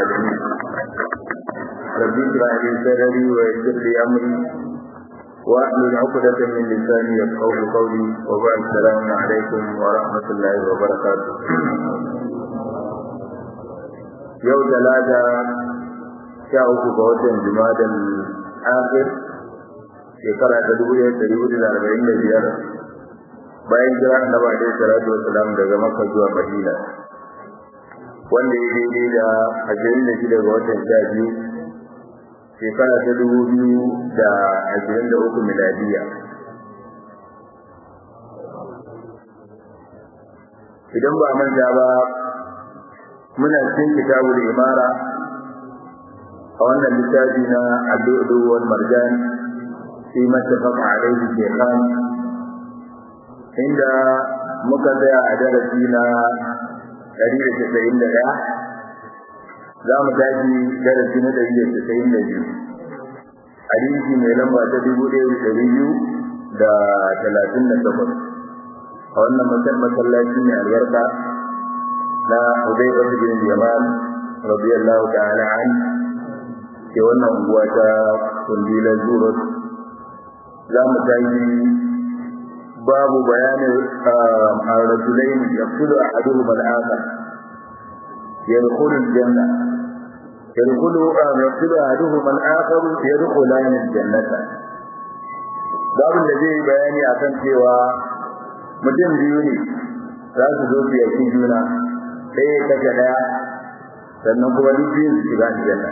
العالمين رب اشرح لي صدري ويسر لي امري واحلل عقدة من لساني يفقهوا قولي وبعد السلام عليكم ورحمة الله وبركاته يوم ثلاثة شاء ga watan Jumadal Akhir shekara ta dubu ɗaya ɗari hudu da arba'in da biyar bayan jira annabi alaihi salatu wassalam daga Makka zuwa Madina wanda ya daidai da ashirin da shida ga watan sha biyu shekara ta dubu biyu da ashirin da uku miladiya idan ba manta ba muna cikin kitabul imara a wannan littafi na addu'u wal marjan fi mattafaq alayhi shaykhan inda muka tsaya a darasi na 191 za mu tashi darasi na 192 hadisi mai lamba ta 1200 da 38 a wannan masallaci mai albarka na Hudayfa bin Yaman radiyallahu ta'ala anhu ke wannan unguwa ta kundilan zurot za mu tayi babu bayanin a rajulain yaqtulu ahaduhum al-akhar yadkhulu al-janna yadkhulu yaqtulu ahaduhum al-akhar yadkhulan al-jannata babu da zai bayani akan cewa mutum biyu ne za su zo su yaki juna ɗaya kace ɗaya sannan kuma duk biyu su shiga aljanna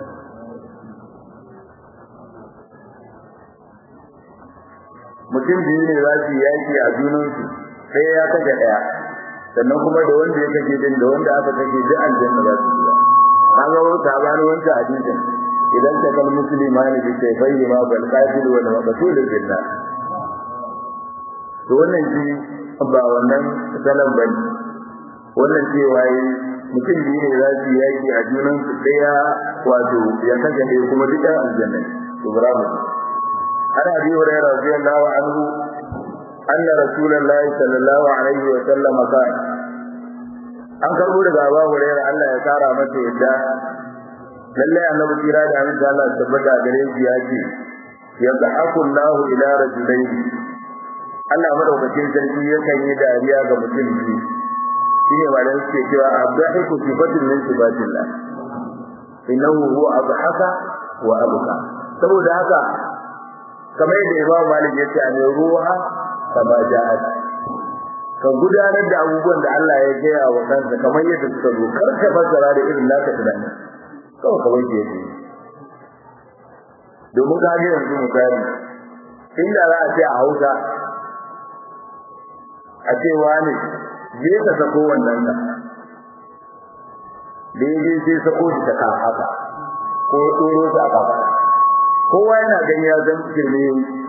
mutum biyu ne za su yaki a junansu sai ya kashe ɗaya sannan kuma da wanda ya kashe din da wanda aka kashe duk aljanna za su shiga kaga wani tabarin wancan hadisin idan ta kal muslimani bi sayfayhi ma bal qatil wa maqtul billah to wannan shi ba wannan salan bane wannan cewa yi mutum biyu ne za su yaki a junansu ɗaya wato ya kashe ɗaya kuma duk aljanna to bravo عن ابي هريره رضي الله عنه ان رسول الله صلى الله عليه وسلم قال an karbo daga Abu Hurairah Allah ya kara masa yadda lalle annabi kira da amin Allah ya tabbata gare shi ya ce yadhaku Allah ila rajulayn Allah madaukakin sarki yakan yi dariya ga mutum biyu shine malan suke cewa abdahiku sifatun min sifatillah innahu huwa abhaka wa abqa saboda haka kamar yadda Imam Malik yace a ne ruha kama ja'at ka gudanar da abubuwan da Allah ya gaya wa kansa kamar yadda suka zo kar ka fassara da irin naka tunani kawai kamar yadda yake domin ka ga yanzu misali inda za a ce a Hausa a ce wani je ka sako wannan ka daidai sai sako shi ta haka ko tsoro ta kafa kowa yana gani ya zan kirme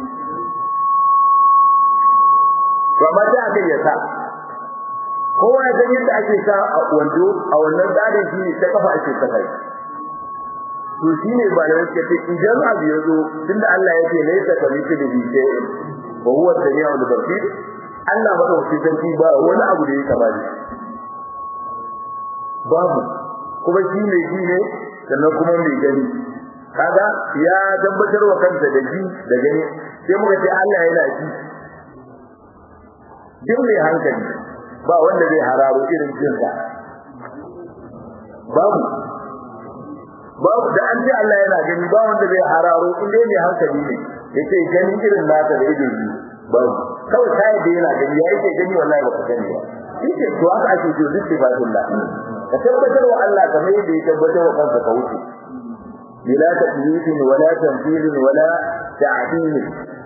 to amma sai aka yi sa kowa ya san yadda ake sa a wando a wannan tsarin shi ta kafa ake saka to shine ba da yake ce idan abu ya zo tunda Allah ya ce laysa ka mithlihi shay'un wa huwa as-sami'ul basir Allah madaukakin sarki ba wani abu da ya kama shi babu kuma shi ne shi ne sannan kuma mai gani kaga ya tabbatar wa kansa da ji da gani sai muka ce Allah yana ji duk mai hankali ba wanda zai hararo irin jinsa babu babu da an ce Allah yana gani ba wanda zai hararo in dai mai hankali ne yace gani irin naka da ido biyu babu kawai kai da yana gani yayi ke gani wallahi ba ka gani ba yake to haka ake ce duk sifatullah ka tabbatar wa Allah kamar yadda ya tabbatar wa kansa ka wuce بلا تكليف ولا تمثيل ولا تعديل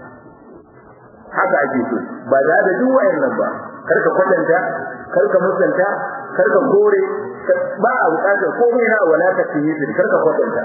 haka ake so ba da da duk wayannan ba karka kwatanta karka musanta karka kore ba a bukatar komai na wala ta tiyi karka kwatanta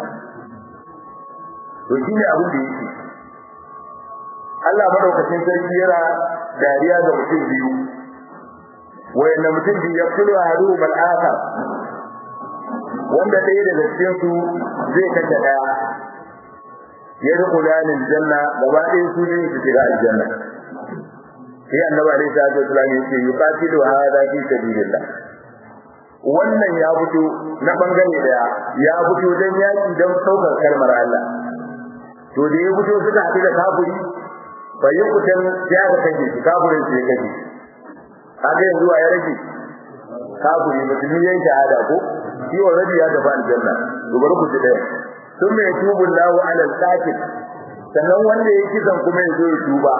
to shine abin da yake Allah madaukakin sarki yana dariya ga mutum biyu wayanda mutum biyu ya kulu hadu bal akhar wanda ɗaya daga cikin su zai kashe ɗaya ya rukuna lil janna gaba ɗaya su ne su shiga aljanna sai annabi alaihi salatu wasallam yace yuqatilu hada fi sabilillah wannan ya fito na bangare daya ya fito dan yaki dan saukar kalmar Allah to da ya fito suka haɗu da kafiri bai yi kutan ya ga kake kafirin sai kake kaga yanzu ya rage kafiri musulmi yayin shahada ko shi already ya tafi aljanna gobar ku daya sun mai tubu lahu ala al-qatil sannan wanda yake kisan kuma ya zo ya tuba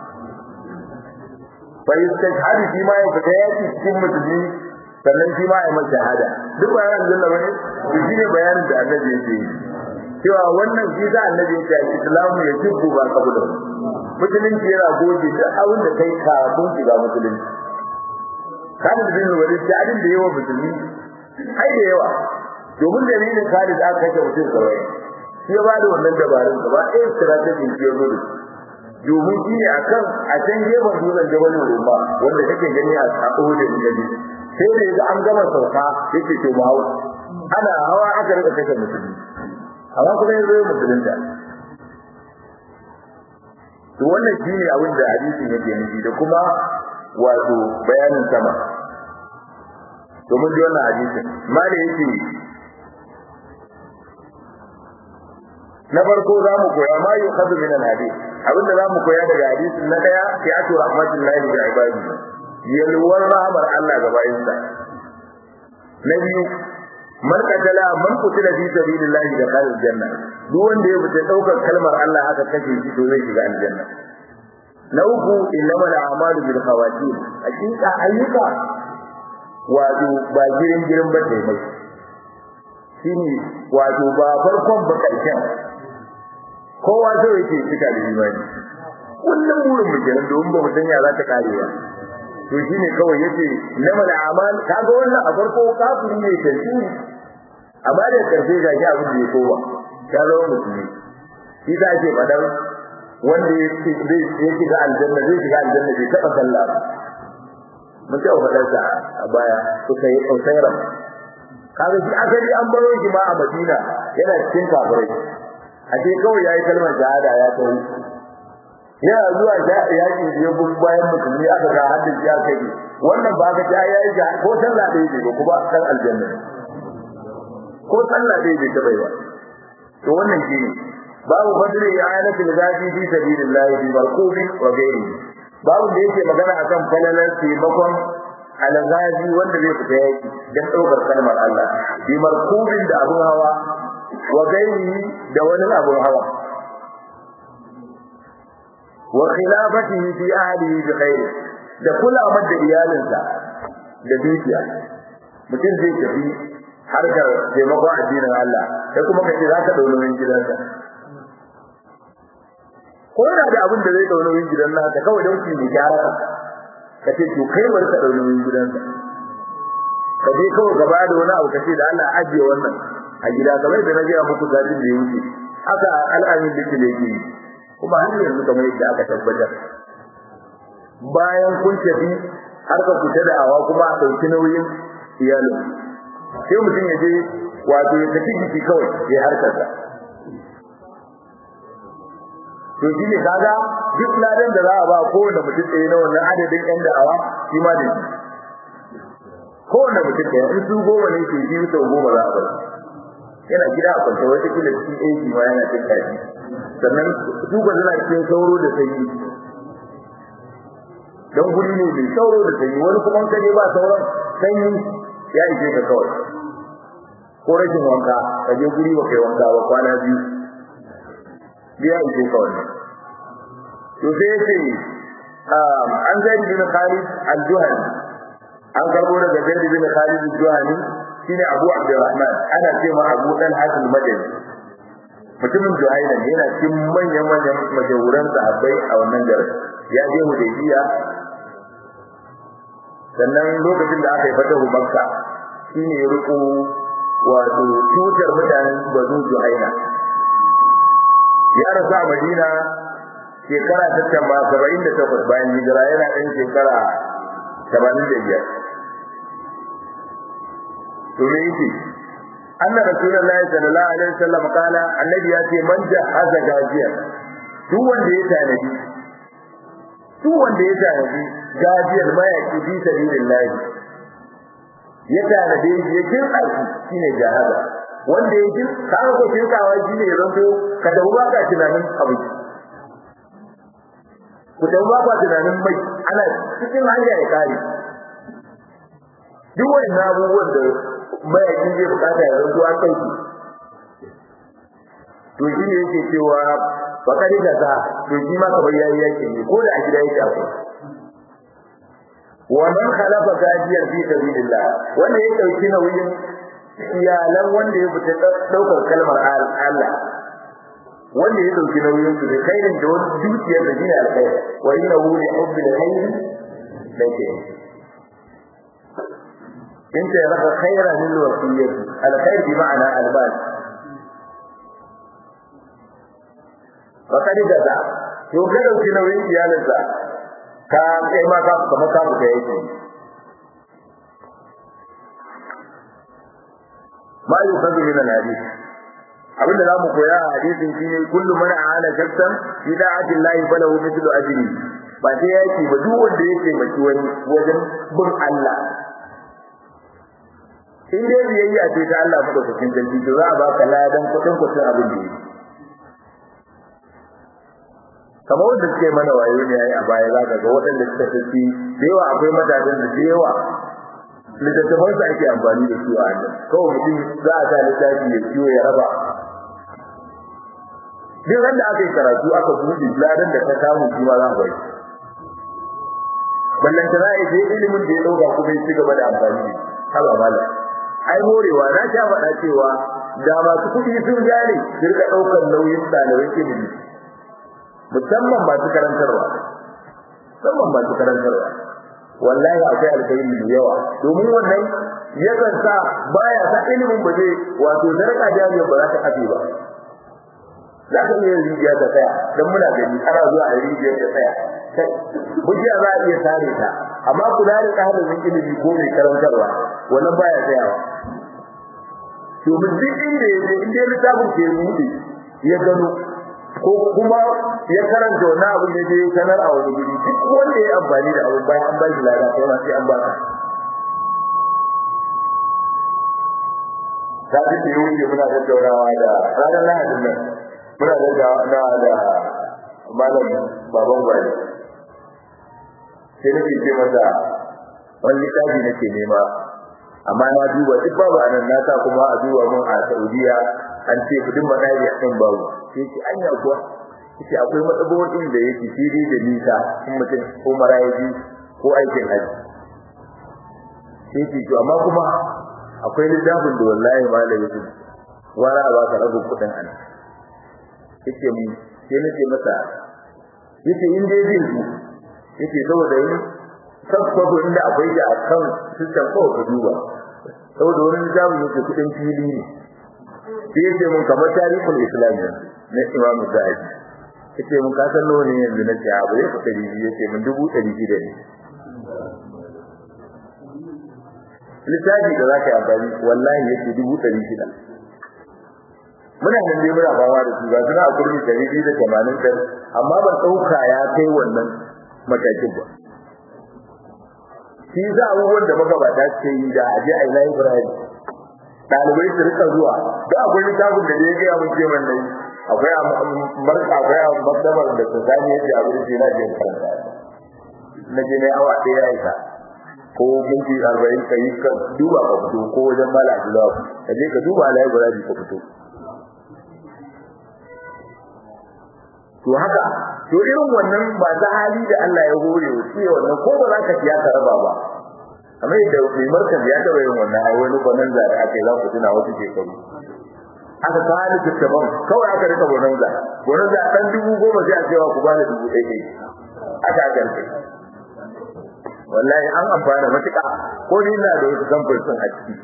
fa yastashhadu shi ma ya fita yaki cikin musulmi sannan shi ma ya mai shahada duk bayan aljanna bane to shine bayanin da annabi yake yi cewa wannan shi da annabi yake yi islamu ya tubu ba kabula musulunci yana goge duk abin da kai kafin shiga musulunci Khalid bin Walid da adin da yawa musulmi ai da yawa domin dalilin Khalid aka kashe mutum kawai shi ya bada wannan dabarun gaba ɗaya strategy shi ya zo domin shi ne akan a can gefen dutsen Jabal Rumba wanda kake gani a Uhud da gani sai da yaga an gama sauka yake to mu hawa ana hawa aka rika kashe musulmi amma kuma yanzu musulunta to wannan shine abin da hadisin yake nufi da kuma wato bayanin sama to mun ji wannan hadisin mali yake na farko za mu koya ma yi khadu min al-hadith abinda za mu koya daga hadisin na daya fi atu rahmatullahi bi ibadi yalwar rahmar Allah ga bayinsa na biyu man qatala man qutila fi sabilillahi da qal janna duk wanda ya fita daukar kalmar Allah aka kashe shi to zai shiga aljanna na uku innamal a'malu bil khawatim hakika ayyuka wato ba girin girin ba dai mai shine wato ba farkon ba karshen kowa zai yake cika da imani kullum burin mu kenan domin ba mu san ya za ta kare ba to shine kawai yace innamal a'mal kaga wannan a farko kafiri ne kai amma da karshe ga shi abin da ya kowa ya zama musulmi shi ta ce fadar wanda ya shiga aljanna zai shiga aljanna bai taɓa sallah ba mun taɓa faɗar sa a baya suka yi ƙausairan kaga shi asali an baro shi ma a madina yana cikin kafirai a ce kawai ya yi kalmar shahada ya tawo yana zuwa yaƙi ya bin bayan musulmi aka ga haddin shi aka yi wannan ba ka ta ya yi ko sallah ɗaya bai ba kuma kan aljanna ko sallah ɗaya bai taɓa yi ba to wannan shi ne babu fadli i'anati al-ghadi fi sabilillah bi markubi wa ghairihi babu da yake magana akan falalar taimakon al-ghadi wanda zai fita yaki dan daukar kalmar Allah bi markubin da abun hawa wa ghairihi da wani abun hawa wa khilafatihi fi ahlihi bi khair da kulawar da iyalinsa da dukiya mutum zai tafi harkar taimakon addinin Allah sai kuma kace za ka dauna min gidansa ko yana da abin da zai dauna min gidan naka kawai don ki mai gyara ka ce to kai bari ka dauna min gidansa ka je kawai gaba da wani abu kace da Allah ajiye wannan a gida kamar da na ga muku gadin da yake haka al'amin da yake yake kuma har yanzu kamar yadda aka tabbatar bayan kun tafi har ka fita da awa kuma a dauki nauyin iyalin sai mutum ya je wato ya tafi jiki kawai ya harkar sa to shi ne kaga duk ladan da za a ba kowane mutum ɗaya na wannan adadin ƴan da'awa shi ma ne kowane mutum ɗaya in su goma ne ke biyu sau goma za a bar yana gida a kwanta wata kila cikin aiki ma yana cin kaji sannan su ba suna cikin sauro da sanyi don guri ne mai sauro da sanyi wani kuma ka je ba sauran sanyi ya ishe ka kawai ko rashin wanka ka je guri ba kai wanka ba kwana biyu biya ishe kawai to sai yace an zaid bin Khalid al-Juhani an karbo daga zaid bin Khalid al-Juhani shine Abu Abdurrahman ana cewa Abu Dan Hasan Madani mutumin Juhaina ne yana cikin manyan manyan majahuran sahabbai a wannan garin ya je Hudaybiya sannan lokacin da aka yi fatahu Makka shine ya riko wato tutar mutanen Banu Juhaina ya rasu a Madina shekara ta tamba saba'in da takwas bayan hijira yana ɗan shekara tamanin da biyar. To me yake? Anna Rasulullahi sallallahu alaihi wasallam kala annabi ya ce man jahaza gajiya duk wanda ya tanadi duk wanda ya tanadi gajiyar mayaki fi sabilillah ya tanade shi ya kinsa shi shine jahaza wanda ya kin ka ko kinsawa shine ya zanto ka da ba ka tunanin abu ku da ba ka tunanin mai ana cikin hanya ya kare duk wani abubuwan da mayakin zai bukata ya zanto an kai shi to shi ne yake cewa bakari da za to shi ma kamar yayi yake ne ko da a gida yake akwai wa man khalafa gajiyar fi sabilillah wanda ya dauki nauyin iyalan wanda ya fita daukar kalmar Allah wanda ya dauki nauyin su da khairin da wani dukiyar da shine alkhair wa innahu li hubbi alkhair lake انت لك خيرا للوصيه الخير بمعنى البال fakari da za to ka dauki nauyin iyalinsa ka kai ma ka kuma ka buga yake ma yukhadhu min al-hadith abinda za mu koya a hadisin shine kullu man aana shakkan fi da'ati Allah falahu mithlu ajri ba sai yaki ba duk wanda yake maki wani wajen bin Allah in dai biyayya ce ta Allah madaukakin sarki to za a baka ladan kudin kudin abin da yake kamar wanda suke mana wayo ne a baya za ka ga waɗanda suka tafi da yawa akwai matasan da da yawa littattafan su ake amfani da su a hannun kawai mutum za a sa littafi ya ciwo ya raba duk wanda aka yi karatu aka buɗe ladan da ta samu kuma za ku yi ballan ta zai je ilimin da ya ɗauka kuma ya ci gaba da amfani da haba mala ai morewa na sha faɗa cewa da masu kuɗi sun gane su rika ɗaukar nauyin ɗaliban ilimi musamman masu karantarwa musamman masu karantarwa wallahi akwai alkhairi da yawa domin wannan yakan sa baya sa ilimin ba zai wato zarka jami'a ba za ta kafe ba za ka iya rijiya ta tsaya don muna gani ana zuwa a rijiyar ta tsaya hujja za a iya sare ta amma kula da ɗalibin ilimi ko mai karantarwa wannan baya tsayawa domin duk inda ya je inda littafin ke buɗe ya gano ko kuma ya karanta wani abin da ya sanar a wani guri duk wanda ya amfani da abin bayan an ba shi lada kai ma sai an baka ta ji da yau muna tattaunawa da ranar lahadin nan muna tattaunawa da malam baban gwani sai nake ce masa wani littafi nake nema amma na duba duk babu anan na sa kuma a duba mun a Saudiya an ce kudin madari a kan babu sai ce anya kuwa yace akwai matsabotin da yake fili da nisa in mutum ko marayi ko aikin haji sai ce to amma kuma akwai littafin da wallahi malami yake wara ba ka rabu kudin ana yace mu sai nace masa yace in dai zai zo yace saboda yin sabbabu inda akwai da akan system ko ka duba saboda wani littafin yake kudin fili ne sai yace mun kamar tarihul islam ne na imamu zahabi yace mun kasan nawa ne yanzu na ce abu ya fita ribi yace mun dubu ɗari shida ne littafi da zaka yi amfani wallahi yace dubu ɗari shida muna nan dai muna fama da su ga suna a kurmi ɗari biyu da tamanin ɗari amma ban ɗauka ya kai wannan matakin ba shi za abubuwan da magabata ce yi da aje a yi library ɗalibai su rika zuwa da akwai littafin da ya gaya mun ce wannan akwai marka akwai martabar da ta zani yadda abu da na jin karanta na je ne awa ɗaya ya isa ko minti arba'in ka yi ka duba ka fito ko wajen mala abdullahi ka je ka duba library ka fito to haka to irin wannan ba ta hali da Allah ya hore wa shi wannan ko ba za ka siya ka raba ba amma da mai markaz ya taba yin wannan ai wani kwanan da aka yi za ku tuna wasu shekaru aka kawo littattafan kawai aka rika bonanza bonanza ɗan dubu goma sai a cewa ku bani dubu ɗaya ɗaya aka aka rike wallahi an amfana matuƙa ko ni ina da wasu samfur sun a ciki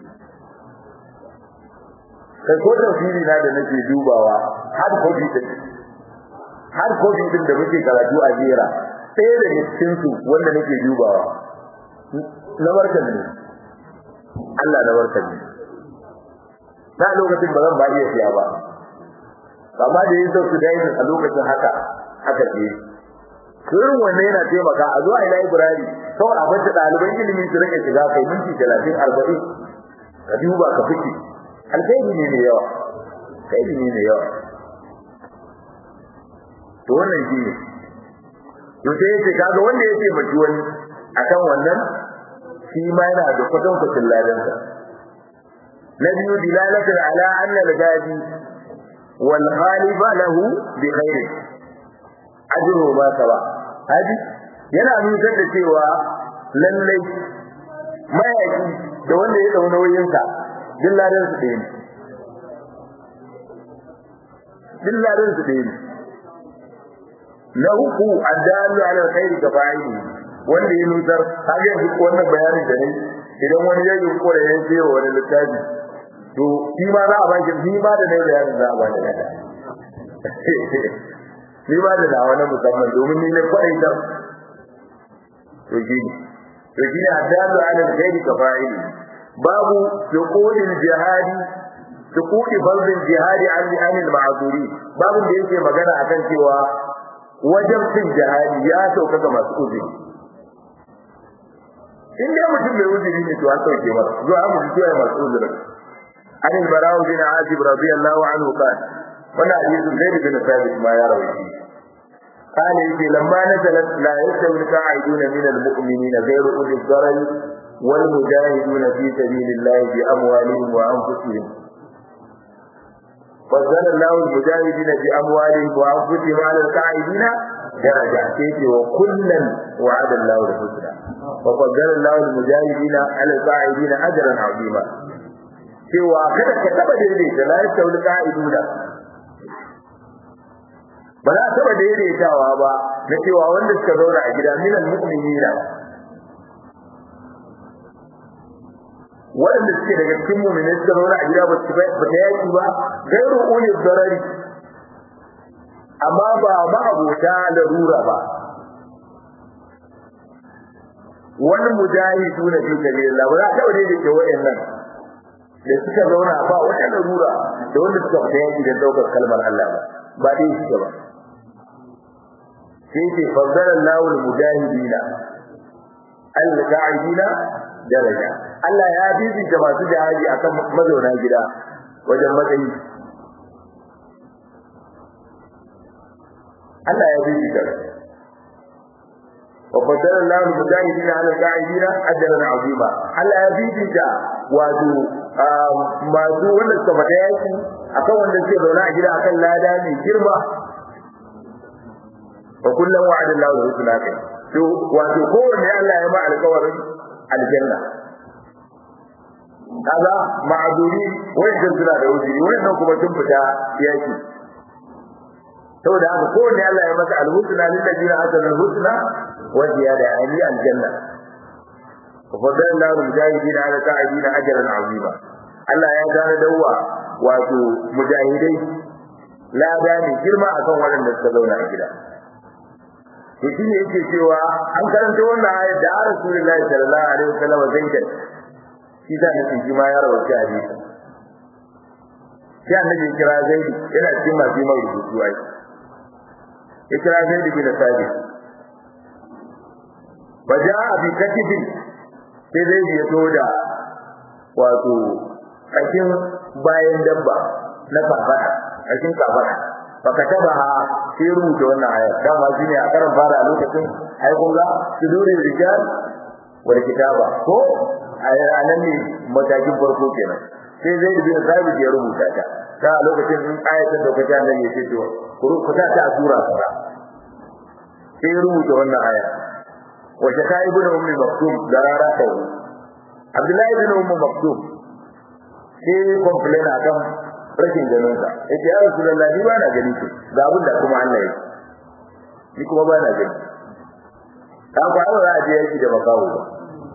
kai ko tafsiri na da nake dubawa har kofi din har kofi din da muke karatu a jera ɗaya da cikin su wanda nake dubawa na barkan ne Allah na barkan ne na lokacin ba zan ba iya siya ba amma da yin su da yin a lokacin haka haka ce irin wannan yana taimaka a zuwa ila ibrahim kawai a bata ɗaliban ilimi su rike shiga kai minti talatin arba'in ka duba ka fice alkhairi ne mai yawa alkhairi ne mai yawa to wannan shi ne to sai yace kaga wanda yake mace wani akan wannan shi ma yana da kudin kudin ladan sa na biyu dilalatan ala anna al-gadi wal khalifa lahu bi khair ajru ma sawa hadi yana nuna da cewa lallai mayaki da wanda ya dauna wayinsa din ladan su ɗaya ne din ladan su ɗaya ne na uku addalu ala alkhairi ka fa'ili wanda ya nutar har yanzu wannan bayanin da ne idan wani ya yi kore ya ce wa wani littafi to shi ma za a ba shi ni ma da ne bayanin za a ba shi kada ni ma da dawa na musamman domin ni ne kwaɗai ta to shi ne to shi ne addalu ala alkhairi ka fa'ili babu suqudil jihadi suqudi fardil jihadi an anil ma'zuri babu da yake magana akan cewa wajen cin jihadi ya sauka ga masu uzuri in dai mutum mai uzuri ne to an sauke masa zuwa mu ji cewa masu uzuri an al-bara'u bin azib radiyallahu anhu kan wannan hadisi zaid bin thabit ma ya rawaiti قال يجي لما نزلت لا يستوي القاعدون من المؤمنين غير أولي الضرر والمجاهدون في سبيل الله بأموالهم وأنفسهم فضل الله المجاهدين بأموالهم وأنفسهم على القاعدين درجة سيتي وكلا وعد الله الحسنى وفضل الله المجاهدين على القاعدين أجرا عظيما cewa kada ka taba daidaita la yastawi qa'iduna ba za taba daidaitawa ba na cewa wanda suka zauna a gida minal mu'minina wanda suke daga cikin mu'minai suka zauna a gida ba su ba ta yaki ba gairu uli darari amma ba ma abota larura ba wani mujahidu na fi sabilillah ba za ta waje da ke wayannan da suka zauna ba wata larura da wanda suka fita yaki da daukar kalmar Allah ba ba dai suke ba sai ce faddala Allahu al-mujahidina al-qa'idina daraja Allah ya bibita masu jihadi akan mazauna gida wajen matsayi Allah ya bibita wa faddala Allahu al-mujahidina ala al-qa'idina ajran 'azima Allah ya bibita wato masu wanda suka fita yaki akan wanda suke zauna a gida akan lada mai girma wa kullum wa'ada Allahu al-husna kai to wato kowanne Allah ya ba alƙawarin aljanna kaga ma'aduri wanda suna da wuri wannan kuma sun fita yaki saboda haka kowanne Allah ya masa al-husna lil ladina hasana al-husna wa ziyada ali aljanna وفضل الله المجاهدين على قاعدين اجرا عظيما Allah ya gane dawa wato mujahidai la gane girma akan waɗanda suka zauna a gida to shi ne yake cewa an karanta wannan ayat da Rasulullahi sallallahu alaihi wasallam zaidan shi da nake shi ma ya rawaita hadisi sai annabi kira zaidi yana cikin masu mai rubutu ai ya kira zaidi bin sabit baja bi katibin sai zaidi ya zo da wato kashin bayan dabba na kafara kashin kafara fakatabaha sai rubuta wannan aya dama shine a karan fara a lokacin ai kun ga sudurin rijal wal kitaba ko anan ne matakin farko kenan sai zai bin sabit ya rubuta ta ta lokacin in ayatin da kaje nan yake to ku ta ta sura fara sai rubuta wannan aya wa shaka ibnu ummi maktum darara ta Abdullahi ibn Ummu Maktum sai complain akan rashin ganin sa yace ya Rasulullah ni ba na gani ki ga abin da kuma Allah yake ni kuma ba na gani ka ba za a je yaki da makawo ba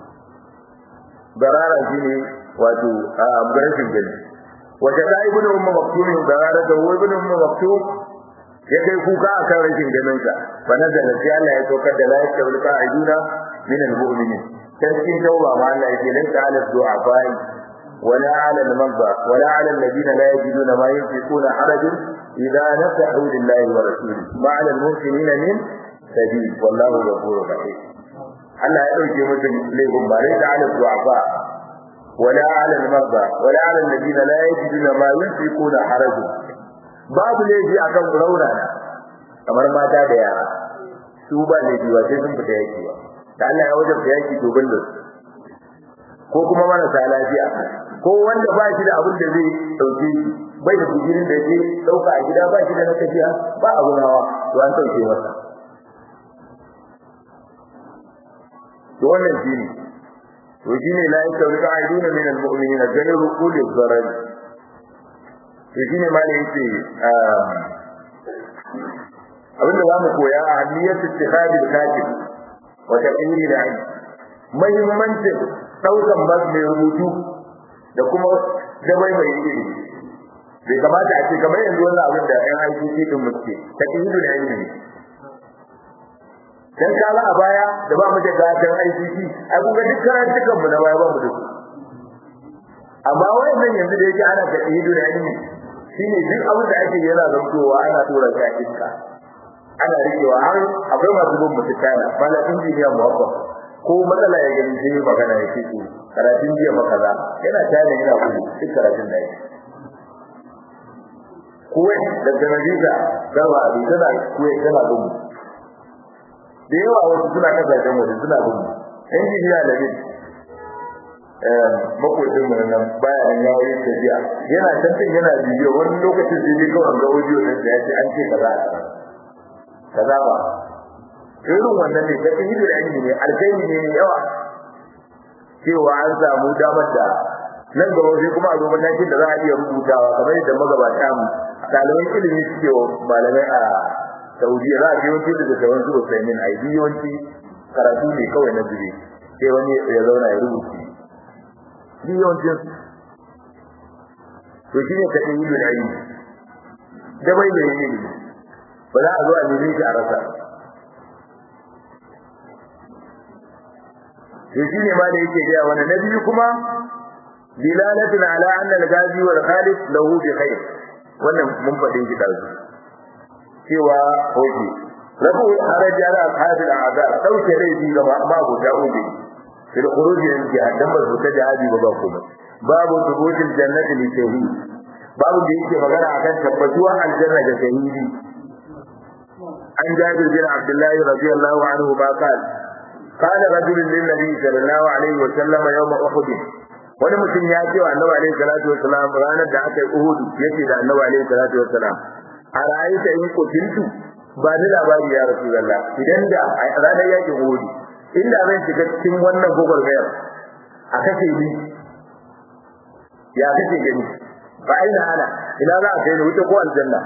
darara shine wato a rashin gani wata da ibn ummu maktum darara da ibn ummu maktum ya kai kuka akan rashin ganin sa fa nazala sai Allah ya saukar da la yakul qa'iduna min al-mu'minin dan cikin tauba ma Allah yake lan ta'ala du'a fa'i ولا على المرضى ولا على الذين لا يجدون ما ينفقون حرج إذا نفعوا لله ورسوله ما على المحسنين من سبيل والله غفور رحيم Allah ya dauke musu laifin ba dai da ala du'afa wala ala al-marda wala ala alladhina la yajiduna ma yunfiquna haraj babu laifi akan raunana kamar mata da yara su ba laifi ba sai sun fita yaki ba da Allah ya wajabta yaki to bindin ko kuma marasa lafiya ko wanda ba shi da abin da zai dauke shi bai da kujirin da yake dauka a gida ba shi da na tafiya ba abu nawa to an dauke masa to wannan shi ne to shi ne la yastawi qa'iduna min al-mu'minina ghayru quli dharar to shi ne malai yace abinda za mu koya a hanniyar ittihadil katib wa taqyiri al-'ilm muhimmancin daukan bas mai rubutu da kuma dabai mai ilimi bai kamata a ce kamar yanzu wannan abin da ƴan ICT din muke taqyiri al-'ilm dan kaga a baya da ba mu da gatan ICT ai kun ga duk karantukan mu na baya ba mu da su amma wannan yanzu da yake ana taqyiri al-'ilm shine duk abin da ake yana zantowa ana tura shi a iska ana rikewa har akwai masu bin mutu kana bala injiniya muhabba ko matsala ya gani sai magana ya ce to karatun jiya maka za yana tana yana gudu duk karatun da yake kuwai da janabiza garba abin tana kuwai tana gudu da yawa wasu suna kasashen waje suna gudu injiniya da bin makwacin mu nan baya nan ya yi tafiya yana tantan yana bidiyo wani lokacin sai dai kawai ga audio din da ya ce an ce kaza kaza ba irin wannan ne ta ido da ilimi ne alkaini ne mai yawa cewa an samu damar da nan gaba sai kuma a zo matakin da za a iya rubutawa kamar yadda magabata mu ɗaliban ilimi suke wa malamai a Saudiya za a je wani da tawon su Usaimin ai yawanci karatu ne kawai na zube sai wani ya zauna ya rubuta yawancin to shine ta ido da ilimi da bai da ilimi ba za a zo a nemi shi a rasa to shi ne ma da yake gaya wani na biyu kuma dilalatun ala anna al-ghazi wal khalid lahu bi khair wannan mun faɗin shi dazu cewa hoji rabu haraji ala ashabi al-a'da sauke rai bi ga ma go da ubi fil khuruj min jahannam ba ta jihadi ba ba kuma babu thubutil jannati li shahid babu da yake magana akan tabbatuwar aljanna ga shahidi عن جابر بن عبد الله رضي الله عنه ما قال قال رجل للنبي صلى الله عليه وسلم يوم أحد wani mutum ya ce wa annabi alaihi salatu wasalam ranar da aka yi uhudu yace da annabi alaihi salatu wasalam a ra'ayta in kutintu ba ni labari ya rasulullah idan da a ranar yakin uhudu inda zan shiga cikin wannan gogolmayar a kace ni ya kace gani fa aina ana ina za a kai ni wuta ko aljanna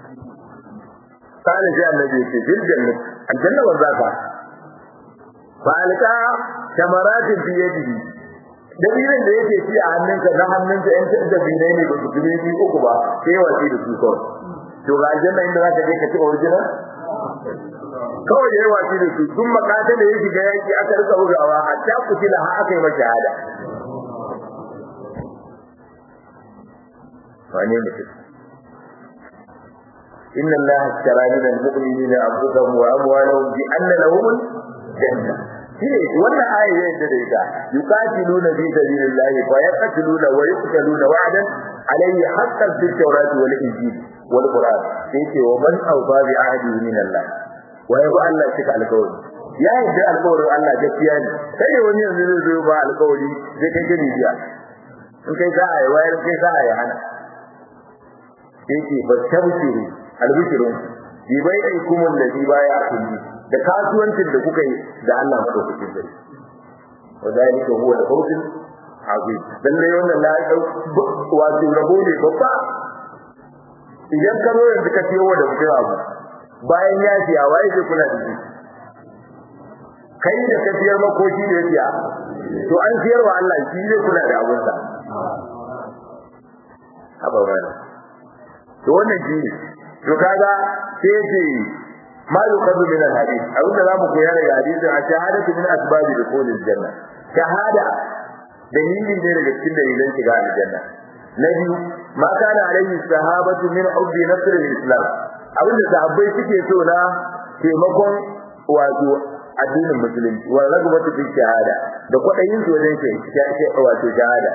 kana sai annabi ce fil janna aljanna wa zaka fa alka tamaratin fi yadihi dalilin da yake ci a hannunka na hannunka yan ta da binai ne ba su tuni bi uku ba sai wace da su kawai to ga aljanna inda zaka je ka ci original kawai da yawa shi da su sun makata da ya shiga yaki aka rika bugawa hatta kutila har aka yi masa shahada wane mutum إن الله اشترى من المؤمنين أنفسهم وأموالهم بأن لهم الجنة shine wannan aya ya yadda da ita yuqatiluna fi sabilillahi fa yaqtuluna wa yuqtaluna wa'dan alayhi haqqan fil tawrati wal injil wal qur'an sai wa man awfa bi ahdi min Allah wa yabu Allah cika alƙawari ya yadda alƙawarin Allah gaskiya ne sai wani yanzu zai zo ba alƙawari zai kai gani biya in kai za a yi wayar kai za a yi hana sai ce ba tabshiru albishirun bi bai aikum allazi baya kulli da kasuwancin da kuka yi da Allah madaukakin sarki wa zalika huwa al-fawz azim dan dai wannan la wato rabo ne babba idan ka zo yanzu ka ciyo da mutum abu bayan ya siya waye zai kula da shi kai da ka siyar makoki da ya siya to an siyar wa Allah shi zai kula da abunsa haba wani to wannan shi ne to kaga sai ce ma yuqadu min al-hadith abinda zamu koya daga hadisin a shahadatu min asbabi dukhul al-janna shahada dalili ne daga cikin dalilan shiga aljanna na biyu ma kana alaihi sahabatu min hubbi nasr al-islam abinda sahabbai suke so na taimakon wato addinin musulunci wa ragabatu fi shahada da kwadayin su wajen shi wato shahada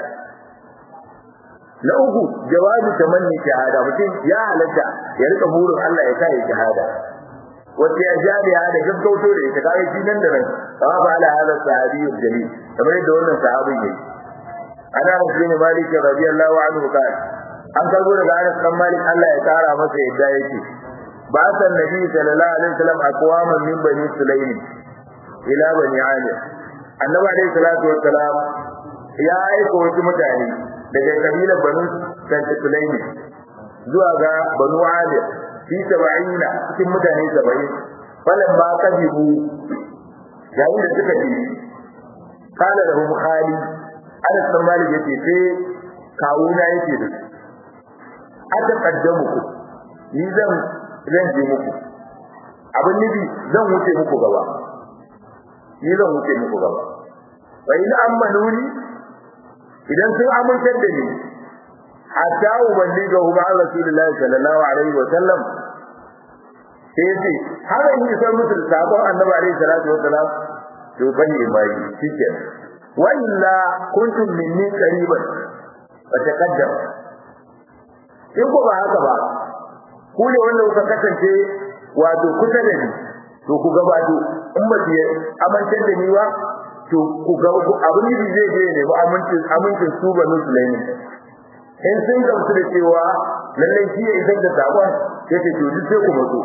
na uku jawabi tamanni shahada mutum ya halatta ya rika burin Allah ya kai shahada wacce ya jariya da gaggauto da ita kai shi nan da nan wa ba ala hada sahabi jalil kamar yadda wannan sahabin yayi ana rasul malik radiyallahu anhu kai an karbo daga Anas dan Malik Allah ya kara masa yadda yake ba san nabi sallallahu alaihi wasallam aqwaman min bani sulaym ila bani amir annabi alaihi salatu wassalam ya aika wasu mutane daga kabilar banu sulaym zuwa ga banu amir fi saba'ina cikin mutane saba'in falan ma kabibu yayin da suka ji kana da hum khali Anas dan Malik yace sai kawuna yake da su aka kaddamu ku ni zan zan je muku abin nufi zan wuce muku gaba ni zan wuce muku gaba wa in amanuni idan sun amintar da ni hatta uballiga hu ma rasulullahi sallallahu alaihi wa sallam sai yace har in yi san musu sabon annabi alaihi salatu wa salam to bani mai shike wa illa kuntum minni qariban fa taqaddam in ko ba haka ba ku ne wanda kuka kasance wato kusa da ni to ku gabato in ba su amincin da ni ba to ku ga abin da zai je ne ba amincin amincin su ba musulmi in sun gamsu da cewa lallai shi ya isar da sakon sai ce to duk sai ku matso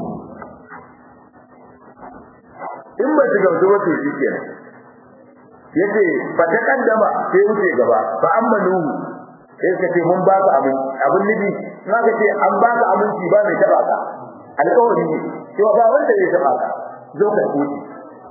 in ba su gamsu ba to shi kenan yace fa ta kaddama sai wuce gaba fa ammanu sai ka ce mun baka abin abin nabi na ka ce an baka abinci ba mai taba ka alƙawari ne cewa ba wanda zai taba ka zo ka kuci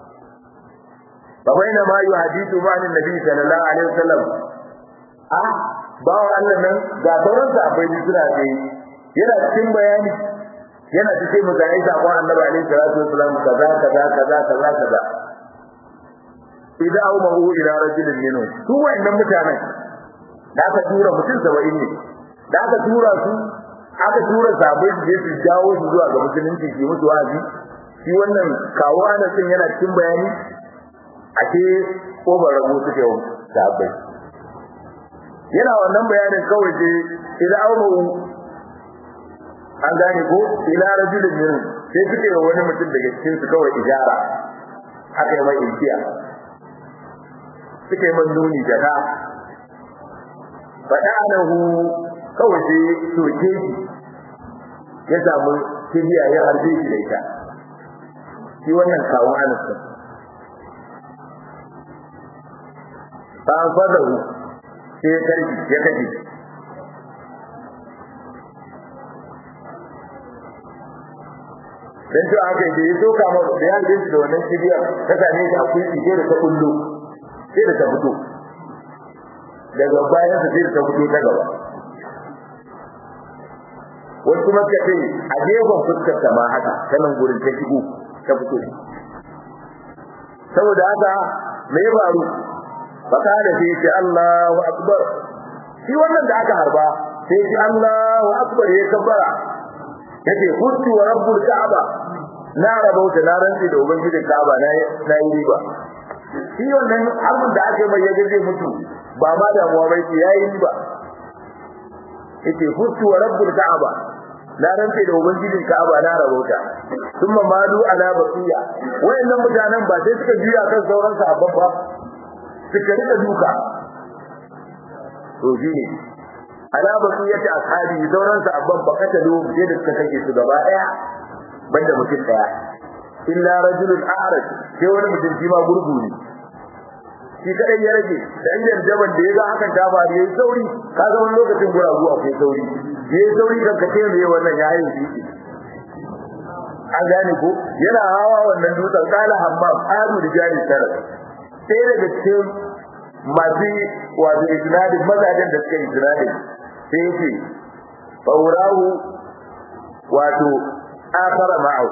fa baina ma yuhadithu ma annabi sallallahu alaihi wasallam a bawan Allah nan ga sauran sahabbai da suna tsaye yana cikin bayani yana cikin mutane sakon annabi alaihi salatu wasallam kaza kaza kaza kaza kaza idan au mahu ila rajulin minhu su wa'annan mutanen da aka tura mutum 70 ne da aka tura su aka tura sabai da su jawo su zuwa ga musulunci su musu wa'azi shi wannan kawo ana sun yana cikin bayani a ce ko ba rabu suke wa sabai yana wannan bayanin kawai ce idan au mahu an gane ko ila rajulin minhu sai suke wa wani mutum daga cikin su kawai ijara aka yi mai inkiya suka yi man nuni da ka faɗa lahu kawai sai soke shi ya samu kibiya ya harbe shi da ita shi wannan kawun anasta ba an fadahu sai ya karfi ya kashe dan to aka yi da ya soka ma da ya harbe shi da wannan kibiyar ta same shi a kuyi sai da ta kullu sai da ta fito daga bayan sai da ta fito ta gaba wasu kuma ka ce a gefen fuskar ta ma haka ta nan gurin ta shigo ta fito saboda haka me ya faru baka da sai ce Allahu akbar shi wannan da aka harba sai ce Allahu akbar ya kabbara yace kuntu wa rabbul ka'aba na rabauta na rantsi da ubangijin ka'aba na na yi riba shi wannan harbin da aka mai yaje zai mutu ba ma damuwa bai ce yayi riba yace kuntu wa rabbul ka'aba na rantsi da ubangijin ka'aba na rabauta thumma malu ala basiya wayannan mutanen ba sai suka juya kan sauran sahabban ba suka rika duka to shine ala basiyati ashabi sauran sahabban ba kata lu sai da suka kake su gaba daya banda mutum daya illa rajulun a'raj sai wani mutum shi ma gurgu ne shi kadai ya rage da inda jaban da ya ga hakan ta faru yayi sauri ka ga wani lokacin guragu akwai sauri yayi sauri kan kace me wannan yayi shi an gane ko yana hawa wannan dutsen kala hammam adu da jari tara sai daga cikin masu wato isnadin mazajen da suka yi isnadin sai yake faurahu wato akhara ma'ahu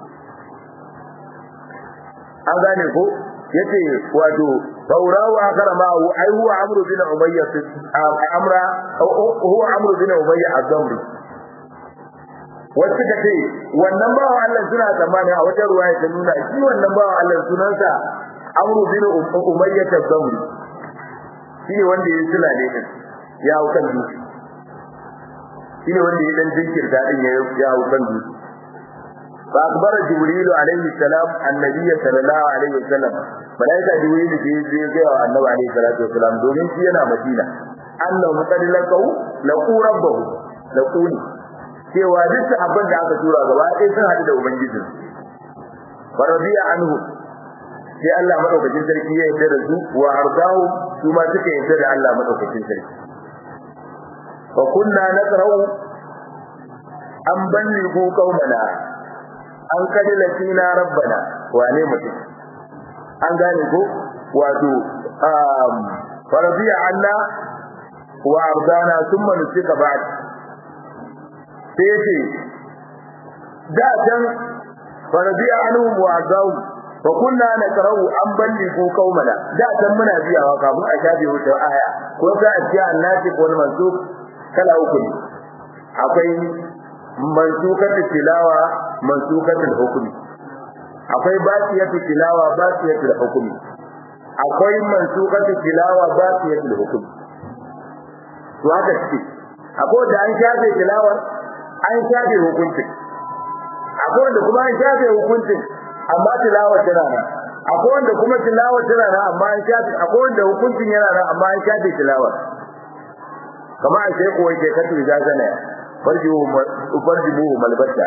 an gane ko yace wato faurahu akhara ma'ahu ai huwa amru bin umayya amra huwa amru bin umayya az-zamri wasu ka ce wannan bawa Allah suna tsammani a wata ruwaya ta nuna shi wannan bawa Allah sunansa Amru bin Umayyah tabbamu shi ne wanda ya sula ne din ya hau kan dutse shi ne wanda ya dan jinkirta din ya hau kan dutse fa akbar jibril alaihi salam annabi sallallahu alaihi wasallam malaika jibril ke je ga annabi alaihi salatu wasallam domin shi yana madina annahu qad laqau laqu rabbahu laquni cewa duk abin da aka tura gaba ɗaya sun haɗu da ubangijin wa radiya anhu sai Allah madaukakin sarki ya yarda da su wa ardahu su ma suka yarda da Allah madaukakin sarki fa kunna naqra'u an ballighu qaumana an kadila fina rabbana wane mutum an gane ko wato um faradiya anna wa ardana thumma nusika ba'd sai ce da can faradiya anhu wa ardahu fa kunna nakrau an balligu qaumana da can muna biyawa kafin a shafe wutar aya ko za a ce annati ko mansuk kala uku ne akwai mansukatul tilawa mansukatul hukmi akwai basiyatul tilawa basiyatul hukmi akwai mansukatul tilawa basiyatul hukmi to haka ce akwai da an shafe tilawar an shafe hukuncin akwai wanda kuma an shafe hukuncin amma tilawar tana nan akwai wanda kuma tilawar tana nan amma an shafe akwai wanda hukuncin yana nan amma an shafe tilawar kamar a sai kuwa ke katu da zana farjihu farjihu malbata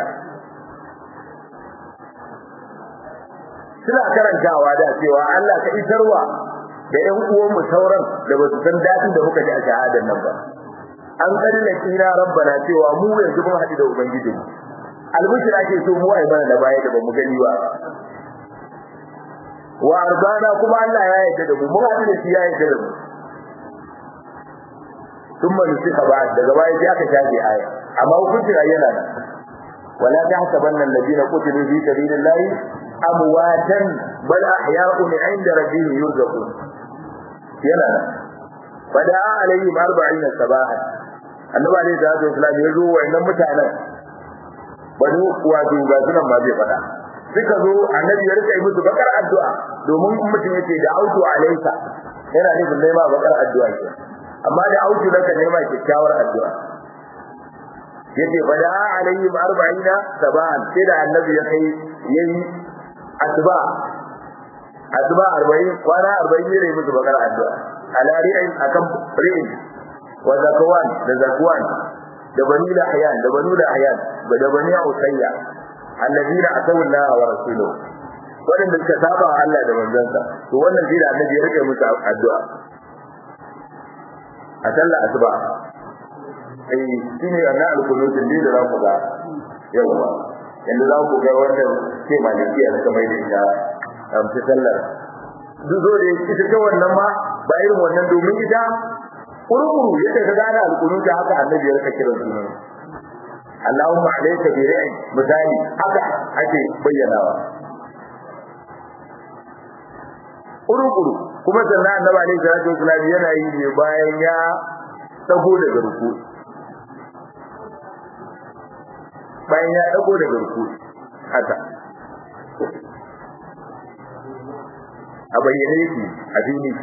suna karantawa da cewa Allah ka isarwa da ƴan uwan mu sauran da ba su san dadin da muka ji a shahadar nan ba an kalle kira rabbana cewa mu yanzu mun haɗu da ubangijinmu albushir ake so mu ai mana da baya da bamu gani ba wa arbana kuma Allah ya yarda da mu mun haɗu da shi ya yarda da mu thumma nusika ba'd daga baya sai aka shafe aya amma hukuncin ayyana nan wala tahsabanna alladhina qutilu fi sabilillahi amwatan bal ahya'un 'inda rabbihim yurzaqun yana nan fada alaihim 40 sabahan annabi alaihi salatu wasallam ya zo wayannan mutanen bani wato ga sunan ma zai fada suka zo annabi ya rika yi musu bakar addu'a domin mutum yace da autu alaika yana nufin dai ma bakar addu'a ke amma da autu naka ne ma kyakkyawar addu'a yace fada alaihim 40 sabahan sai da annabi ya kai yayi addu'a addu'a 40 kwana 40 ne musu bakar addu'a ala ri'in akan ri'in wa zakwan da zakwan da bani da ahyan da banu da ahyan da bani usayya alladina atawu Allah wa rasuluhu wadanda suka saba wa Allah da manzansa to wannan shi da annabi ya rike musu addu'a a sallar asuba eh shine anna al-qunut din da za ku ga yawa yanda za ku ga wanda ke malikiya suka mai da ita a sallar duk zo da ita ta wannan ma ba irin wannan domin ita kurkuru yadda ka gane alƙunuta haka annabi ya rika kiran sunan Allahumma alayka bi ra'i misali haka ake bayyanawa kurkuru kuma sannan annabi alayhi salatu wasallam yana yi ne bayan ya dago daga ruku bayan ya dago daga ruku haka a bayyane yake a fili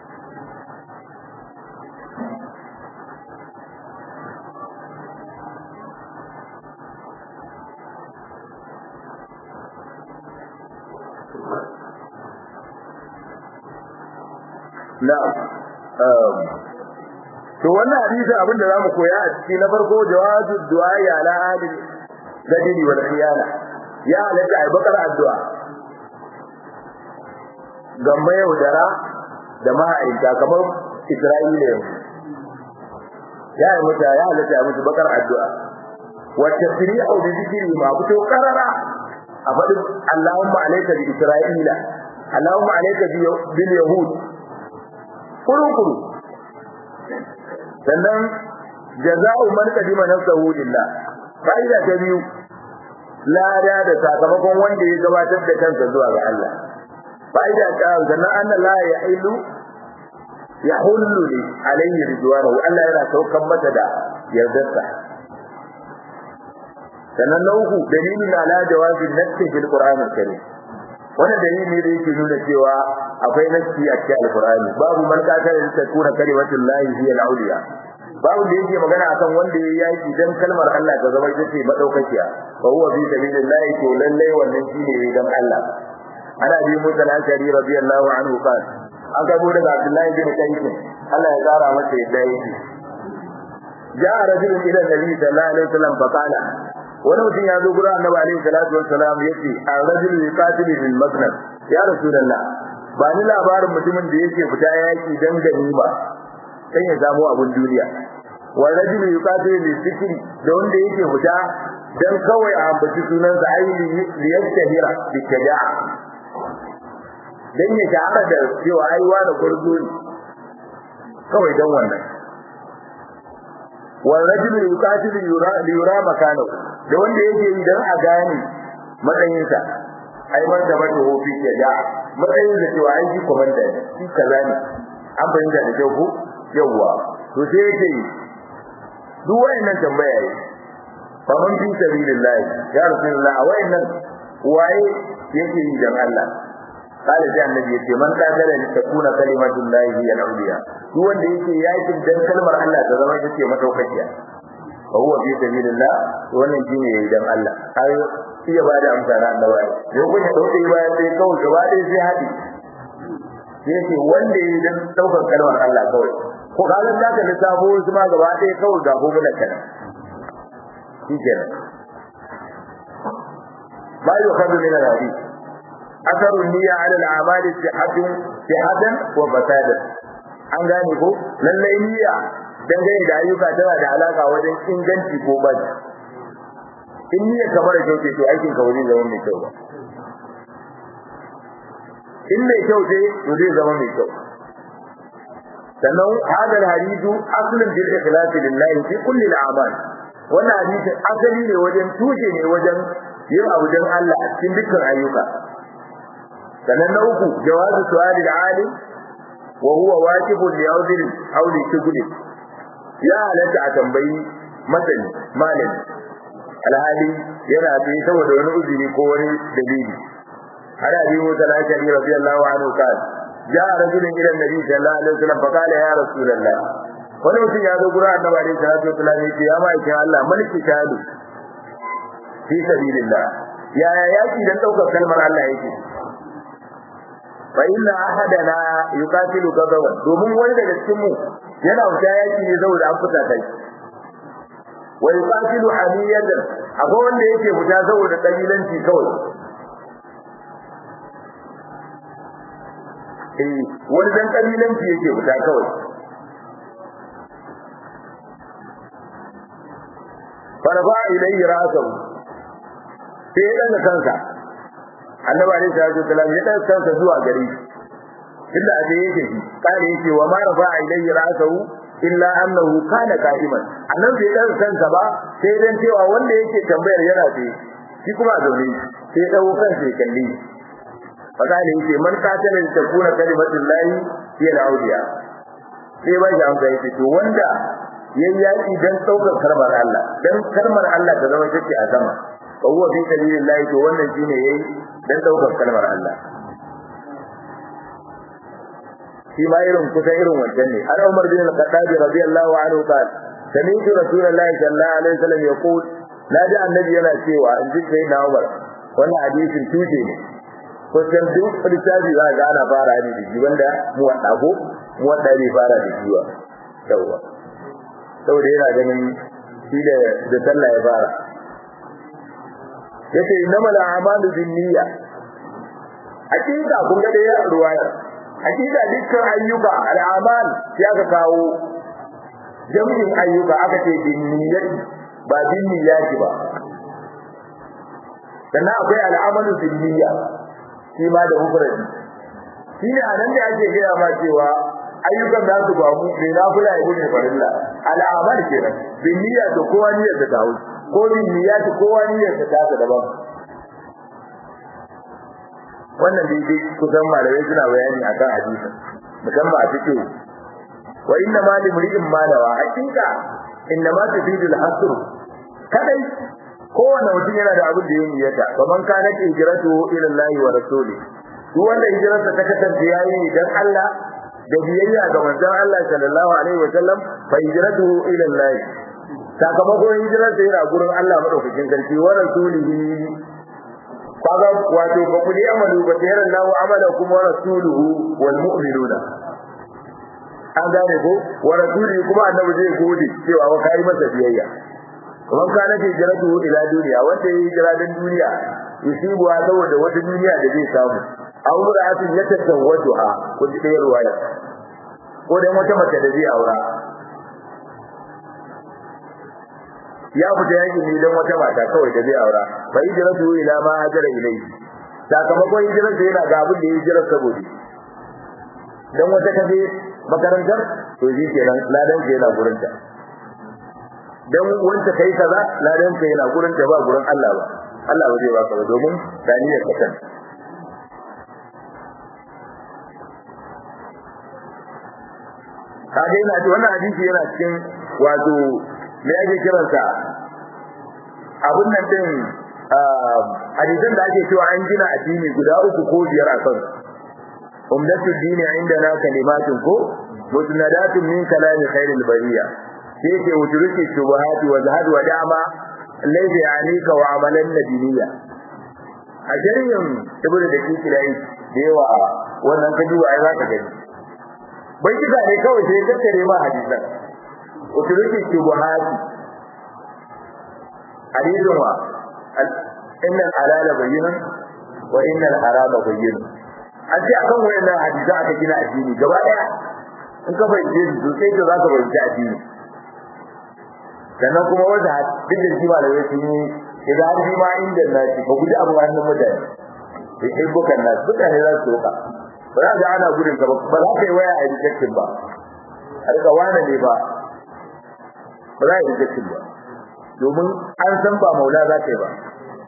na'am to wannan hadisi abin da zamu koya a ciki na farko jawazu du'a ya ala ahli gadini wal khiyana ya halatta ai bakar addu'a ga mai yaudara da ma'aikata kamar Isra'ila yanzu ya yi mata ya halatta ya mutu bakar addu'a wa tasri'u bi dhikri ma fito karara a faɗin Allahumma alayka bi Isra'ila Allahumma alayka bil yahud kuru-kuru sannan jaza'u man qadima nafsahu lillah fa'ida ta biyu lada da sakamakon wanda ya gabatar da kansa zuwa ga Allah fa'ida ta sannan anna la yahilu yahullu li alayhi ridwanahu Allah yana saukan mata da yardarsa sannan na uku dalilin ala jawazi nassi fil qur'an al-karim wannan dalili ne da yake nuna cewa akwai nassi a cikin alqur'ani babu man qatala li takuna kalimatul lahi hiya al-awliya babu da yake magana akan wanda yayi yaki dan kalmar Allah ta zama ita ce madaukakiya fa huwa fi sabilillahi to lalle wannan shine dan Allah ana bi musa al-ashari radiyallahu anhu qala an gabo daga Abdullahi bin Qais Allah ya tsara masa yadda yake ja'a rajulun ila nabi sallallahu alaihi wasallam fa qala wani mutum ya zo gurin annabi alaihi salatu wassalam yace ar-rajulu yuqatilu bil masnad ya rasulullah ba ni labarin mutumin da yake fita yaki dan ganima sai ya samu abun duniya wa rajulu yuqatilu bil zikri da wanda yake fita dan kawai a ambaci sunansa aini liyastahira bi shaja'a dan ya shahara da cewa ai wani gurzo ne kawai dan wannan wal rajul yuqatilu yura yura makano da wanda yake yi dan a gane matsayinsa ai man da mata hofi ya ja matsayin da cewa ai shi komanda ne shi kaza ne an bayyana da kyau ko yawa to sai yake duk wayannan tambaya yi fa man fi sabilillah ya rasulullah wayannan waye yake yi dan Allah قال sai annabi yace man kadara li takuna kalimatu llahi hiya al-awliya duk wanda yake yakin dan kalmar Allah ta zama ita ce madaukakiya fa huwa fi sabilillah wannan shine yayi dan Allah ai iya ba da amsa na annabi ne kun ya dauke bayan sai kawai gaba ɗaya sai hadi yace wanda yayi dan daukar kalmar Allah kawai ko kaga da ka lissafo su ma gaba ɗaya kawai ga gobe da kana shi kenan ba yukhadu min al-hadith أثر النية على الأعمال صحة صحة وفسادا an gane ko lallai niyya dangane da ayyuka tana da alaka wajen inganci ko baji in niyya kamar da kyau ce to aikin ka zai zama mai kyau ba in mai kyau ce to zai zama mai kyau sannan hadal hadithu aslun bil ikhlas lillahi fi kulli al-a'mal wannan hadisin asali ne wajen tushe ne wajen yin abu don Allah a cikin dukkan ayyuka sannan na uku jawazu su'ali al-alim wa huwa wajibun li awdil aw li shuguli ya halatta a tambayi masani malami alhali yana da saboda wani uzuri ko wani dalili ana bi mu tana shari radiyallahu anhu kan ja rajulun ila nabi sallallahu alaihi wasallam fa qala ya rasulullah wani mutum ya zo gurin annabi alaihi salatu wasallam ya ce ya ma'aikin Allah maliki shahadu fi sabilillah yaya yaki dan daukar kalmar Allah yake fa inna ahadana yuqatilu gadawan domin wani daga cikin mu yana wuta yaki ne saboda an fita kai wa yuqatilu hamiyatan akwai wanda yake wuta saboda kabilanci kawai eh wani dan kabilanci yake wuta kawai farfa ilayhi ra'sahu sai ya daga kansa annabi alaihi salatu wasallam ya daga kansa zuwa gare shi inda aje yake shi kare yake wa ma rafa ilayhi ra'sahu illa annahu kana qa'iman annabi bai daga kansa ba sai dan cewa wanda yake tambayar yana tsaye shi kuma a zaune sai ya dago kansa ya kalli fakale yake man qatala li takuna kalimatullahi hiya al-awliya sai ba shi amsa yake to wanda yayi yaki dan saukar kalmar Allah dan kalmar Allah ta zama take a sama fa huwa fi sabilillahi to wannan shine yayi dan daukar kalmar Allah shi ma irin kusa irin wancan ne har Umar bin Al-Khattab radiyallahu anhu qal sami'tu rasulullahi sallallahu alaihi wasallam yaqul naji annabi yana cewa in ji sai na Umar wannan hadisin tuje ne ko san duk littafi za ga ana fara ne da shi wanda mu wanda ko mu wanda bai fara da shi ba yawa saboda yana ganin shi da da sallah ya fara yace innamal a'malu binniyya hakika kun ga da ruwaya hakika dukkan ayyuka al'amal ya ka kawo jami'in ayyuka aka ce binniyyati ba binniyati ba sannan akwai al'amalu binniyya shi ma da mufradi shine anan da ake gaya ma cewa ayyukan da su ba mu ne na kula ibu ne farilla al'amal kenan binniyya to kowa niyyar da ta wuce ko binniyati kowa niyyar da ta daban wannan dai kusan malamai suna bayani akan hadisin musamman a cikin wa inna ma li mri'in ma nawa hakika inna ma tufidu al-hasr kadai kowanne mutum yana da abin da ya niyyata kaman kana hijratu ila Allah wa rasuli duk wanda hijirarsa ta kasance yayi dan Allah da biyayya ga manzon Allah sallallahu alaihi wa sallam fa hijratu ila Allah sakamakon hijirarsa yana gurin Allah madaukakin sarki wa rasulihi kaga wato ba ku amalu ba tayar Allah amalakum wa rasuluhu wal mu'minuna an gane ko wa rasulihi kuma annabi zai gode cewa wa kai masa biyayya kuma kana ce jiratu ila duniya wanda yayi hijira dan duniya yusibu saboda wata duniya da zai samu aw ra'atin yatatawwajuha ko ji da ruwaya ko dan wata mace da zai aura ya fita yaki ne dan wata mata kawai da zai aura fa hijratu ila ma hajara ilayhi sakamakon hijirar da yana ga abin da ya hijira saboda dan wata kaje makarantar to shi kenan ladan ke yana gurin ta dan wanda kai kaza ladan ka yana gurin ta ba gurin Allah ba Allah ba zai baka ba domin daniyar ka kan kaga yana ce wannan hadisi yana cikin wato me ake kiransa abun nan din hadisan da ake cewa an gina addini guda uku ko biyar a kan umdatul dini indana kalimatun ko musnadatun min kalami khairil bariya sai ke wuturuki shubuhati wa zahad wa dama laysa yanika wa amalan nabiyya a shari'in ibnu da kirai da yawa wannan kaji wa ai zaka gani bai kida ne kawai sai tattare ma hadisan wuturuki shubuhati hadisin wa inna al-halala bayyinun wa inna al-harama bayyinun an ce akan wayannan hadisa aka gina addini gaba daya in ka fahimce su sai ka zaka fahimci addini sannan kuma wanda duk da jima da yake ni idan har ji ma inda na ci ba guji abu hannun mutane da ke bukan na mutane za su roka ba za ka ana gudun ka ba ba za ka yi waya a rejection ba a rika wane ne ba ba za a yi rejection ba domin an san ba maula za ka yi ba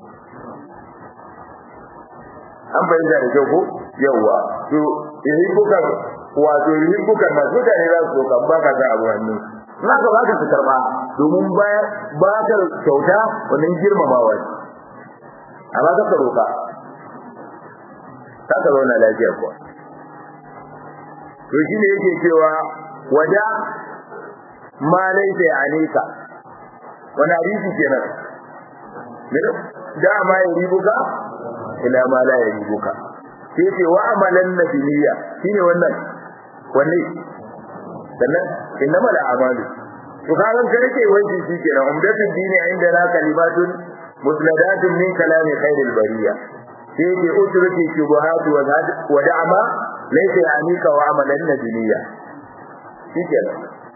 an bayyana da kyau ko yawwa to yi bukan wato yi bukan na mutane za su roka ba ka ga abu hannun za ka baka su karba domin ba ka kyauta wannan girmamawa ne amma ka roka ka ka zauna lafiya kuwa to shi ne yake cewa waja ma laisa ya anika wani hadisi kenan da ma ya ribuka ila ma la ya ribuka sai ce wa amalan nabiyya shine wannan wanne sannan innama al'amalu to kagan ka rike wanki shikenan umdatul dini inda na kalimatun musnadatun min kalami khairil bariya sai ke utruki shubuhat wa da'ama laysa yanika wa amalan nabiyya shikenan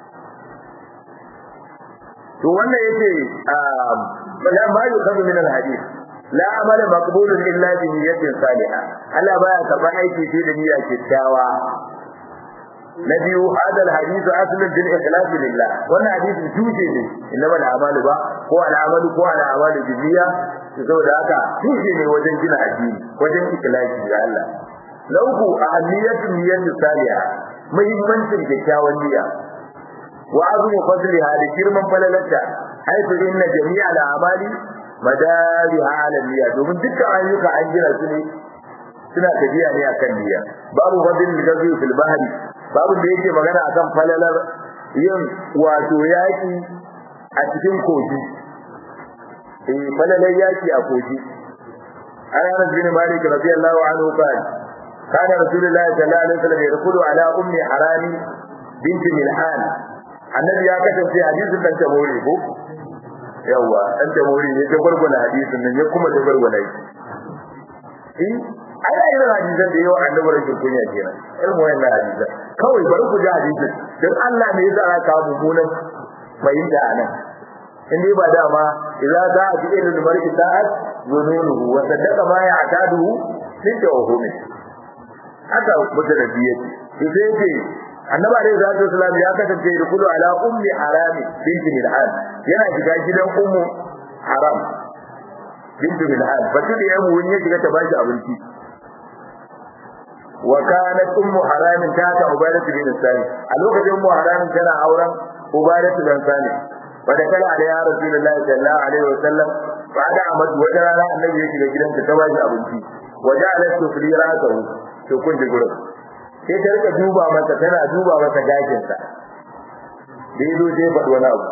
to wannan yace la ma yukhadhu min al-hadith la amala maqbulun illa bi niyyatin salihah Allah baya karban aiki sai da niyya kyakkyawa na biyu hada alhadithu aslun bil ikhlas lillah wannan hadisi tuje ne inma al'amalu ba ko al'amalu ko al'amalu biziya saboda haka tuje ne wajen gina addini wajen ikhlasi ga Allah na uku ahliyatu niyyati salihah muhimmancin kyakkyawan niyya wa azmu fadliha da girman falalata haifu inna jami'a al'amali madariha ala niyya domin dukkan ayyuka an gina su ne suna tafiya ne akan niyya babu fadlil gazi fil bahri babu da yake magana akan falalar yin wato yaki a cikin kogi eh falalar yaki a kogi Anas bin Malik radiyallahu anhu qala kana Rasulullahi sallallahu alaihi wasallam yadkhulu ala ummi harami binti Milhan annabi ya kasance hadisin dan tabori ko yawa dan tabori ne ta gurguna hadisin nan ya kuma ta gurguna shi ai ai irin hadisan da yawa annabi rashin kunya kenan irin wayannan hadisan kawai bari ku ji hadisin dan Allah ne ya zara ka mummunan fahimta anan in dai ba dama idza za a bi ilmin mar'i sa'at zununuhu wa saddaqa ma ya'taduhu min tawhumi haka mutanabi yake to sai yake annabi alaihi salatu wasallam ya kasance da kullu ala ummi harami binti milhan yana shiga gidan ummu haram binti milhan batu da yamu wani ya shiga ta bashi abinci wa kanat ummu haram ta ta ubadatu bin sani a lokacin ummu haram tana auren ubadatu bin sani wa da kala alaihi rasulullahi sallallahu alaihi wasallam ba da amad wata rana annabi ya shiga gidansa ta ba shi abinci waje ala tufli ra'sahu to kun ji gurin sai ta rika duba masa tana duba masa gashin sa da yazo sai faɗi wani abu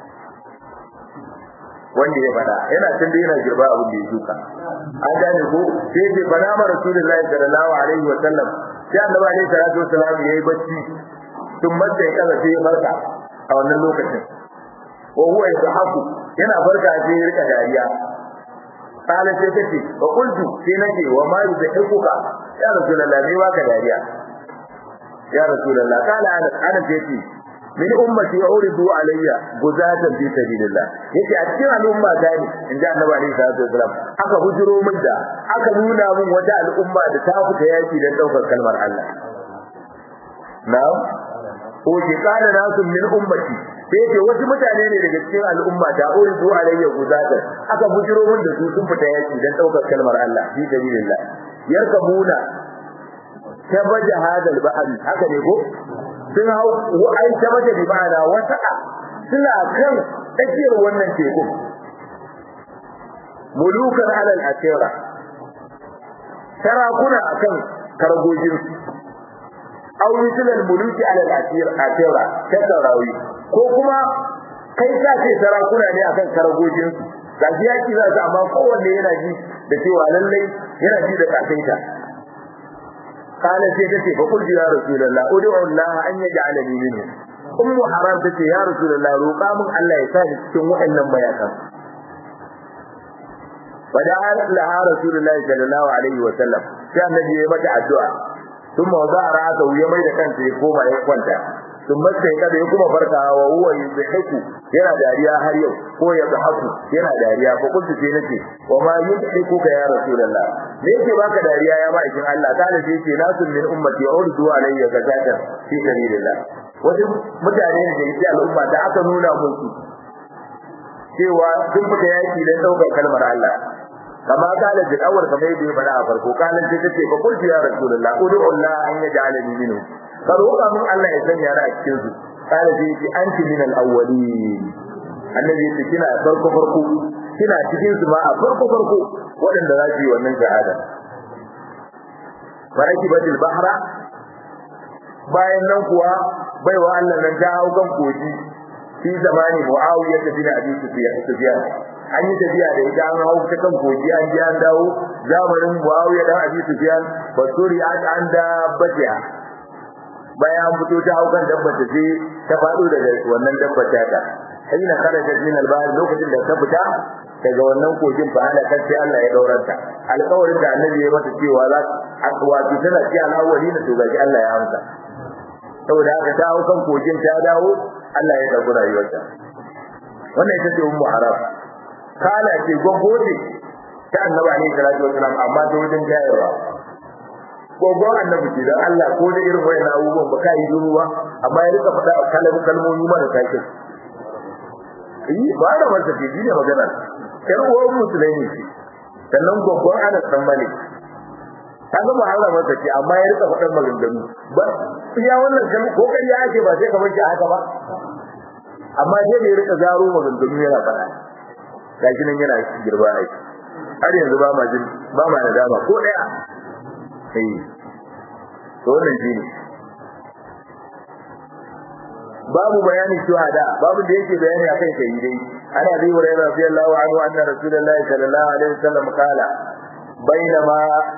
wanda ya faɗa yana tun da yana girba abin da ya shuka an gane ko sai ce bana ma rasulullahi sallallahu alaihi wa sallam sai annabi alaihi salatu wasallam yayi bacci tun mace ya kaza sai ya farka a wannan lokacin wa huwa yadhaku yana farka sai ya rika dariya kala sai kace wa qultu sai nake wa ma yudhikuka ya rasulullah me baka dariya ya rasulullah kala ana ana sai min ummati uridu alayya guzatan fi sabilillah yace a cikin al'umma ta ne inda annabi alaihi salatu wasallam aka hujuro min da aka nuna min wata al'umma da ta fita yaki dan daukar kalmar Allah na'am ko ke kana nasu min ummati sai ce wasu mutane ne daga cikin al'umma ta uridu alayya guzatan aka hujuro min da su sun fita yaki dan daukar kalmar Allah fi sabilillah yarkabuna tabaja hadal bahri haka ne ko sun hau ai ta mace bi ma'ana wata suna kan tsakiyar wannan teku mulukan alal asira sarakuna akan kargojin aw misalan muluki alal asir asira ta sarawi ko kuma kai ka ce sarakuna ne akan kargojin ga yaki za su amma kowanne yana ji da cewa lallai yana ji da kasaita قال sai tace fa qul ya rasulullah ud'u Allah an yaj'alani minhu ummu haram tace ya rasulullah roƙa mun Allah ya sa ni cikin waɗannan bayakan fada laha rasulullah sallallahu alaihi wa sallam sai annabi ya mata addu'a thumma wada'a ra'sahu ya mai da kansa ya koma ya kwanta thumma sai kada ya kuma farkawa wa huwa yuzhiku yana dariya har yau ko ya zahaku yana dariya fa kuntu sai nace wa ma yudhiku ka ya rasulullah me yake baka dariya ya ma'aikin Allah kana sai ce nasun min ummati urdu alayya zakatan fi sabilillah wasu mutane ne da yake al'umma da aka nuna musu cewa sun fita yaki dan daukar kalmar Allah kama kala da awar kamar yadda ya faɗa a farko kala sai tace fa qultu ya rasulullah ud'u Allah an yaj'alani minhu ka roƙa min Allah ya sanya ni a cikin su kala sai ce anti min al-awwalin annabi yace kina farko farko kina cikin su ma a farko farko waɗanda za su yi wannan shahada baraki batil bahra bayan nan kuwa baiwa Allah nan ta hau kan koji fi zamani muawiya ta bin abi sufyan an yi tafiya da ita an hau ta kan koji an ji an dawo zamanin muawiya dan abi sufyan basuri an da batiya bayan an fito ta hau kan dabbar ta sai ta faɗo daga wannan dabbar ta ta hina kharajat min al-bahr lokacin da ta fita daga wannan kogin fa ana kace Allah ya dauranta alƙawarin da annabi ya mata cewa za wato tana ci alawali na to gaji Allah ya amsa saboda haka ta hau kan kogin ta dawo Allah ya dauki rayuwarta wannan ita ce ummu haram kala ce gogoje ta annabi alaihi salatu wasalam amma ta wajen jayarwa gogon annabi ce dan Allah ko da irin wayan abubuwan ba kai duru ba amma ya rika faɗa kalmomi mara take yi ba da wanda ke ne magana yar uwar musulmi ce sannan gogon Anas dan Malik kaga ba Allah masa ce amma ya rika faɗan maganganu ba iya wannan kan ko kai ya ake ba sai ka bar shi haka ba amma sai da ya rika zaro maganganu yana faɗa gashi nan yana girba ai har yanzu ba ma jin ba ma nadama ko daya eh to wannan shi ne babu bayani shuhada babu da yake bayani akan shahidai ana bi hurairah radiyallahu anhu anna rasulullahi sallallahu alaihi wasallam qala bainama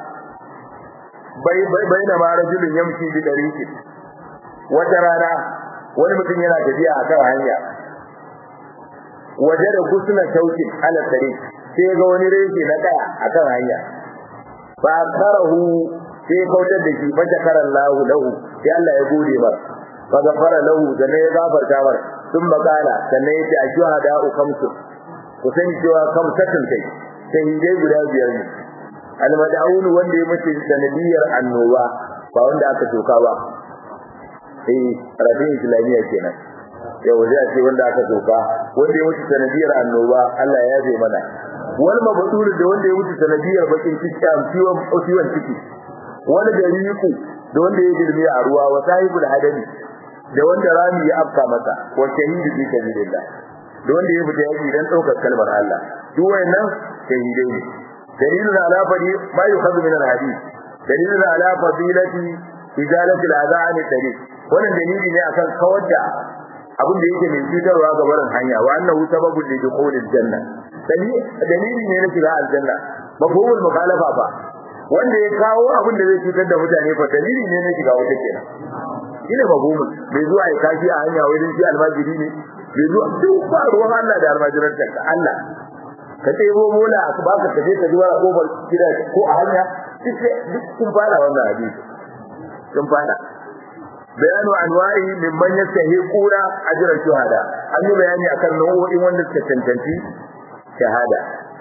bainama rajulun yamshi bi dariqin wata rana wani mutum yana tafiya a kan hanya waje da kusuna shaukin ala tariq sai ga wani reshe na kaya a kan hanya fa karahu sai kautar da shi fa jakarallahu lahu sai Allah ya gode masa فغفر له sannan ya gafarta mar sun makala sannan yace a shuhada u kamsu ku san cewa kamsatun kai shahidai guda biyar ne almad'un wanda ya mace sanadiyar annoba ba wanda aka soka ba eh rabin islamiyya kenan yau zai ce wanda aka soka wanda ya mutu sanadiyar annoba Allah ya yafe mana wal mabdur da wanda ya mutu sanadiyar bakin ciki am ciwon ciwon ciki wani gariku da wanda ya girme a ruwa wa sahibul hadami da wanda rami ya afka masa wa shahidu fi sabilillah da wanda ya fita yaki dan daukar kalmar Allah duk wayannan shahidai ne dalilun ala fadi ma yukhadhu min al-hadith dalilun ala fadilati izalati al-adha an tariq wannan dalili ne akan kawar da abin da yake mai cutarwa ga barin hanya wa annahu sababu li dukhulil janna dalili ne na shiga aljanna mafhumul mukhalafa ba wanda ya kawo abin da zai cutar da mutane fa dalili ne na shiga wata kenan shine mafhumul bai zuwa ya kashi a hanya wai shi almajiri ne bai zuwa duk ba ruwan Allah da almajirantar ka Allah ka ɗebo mola ka baka ka je ka ji wani kofar gida ko a hanya duk sun fara wannan hadisi sun fara bayanu anwa'i mimman yastahiquna ajra shuhada an yi bayani akan nau'o'in wanda suka cancanci shahada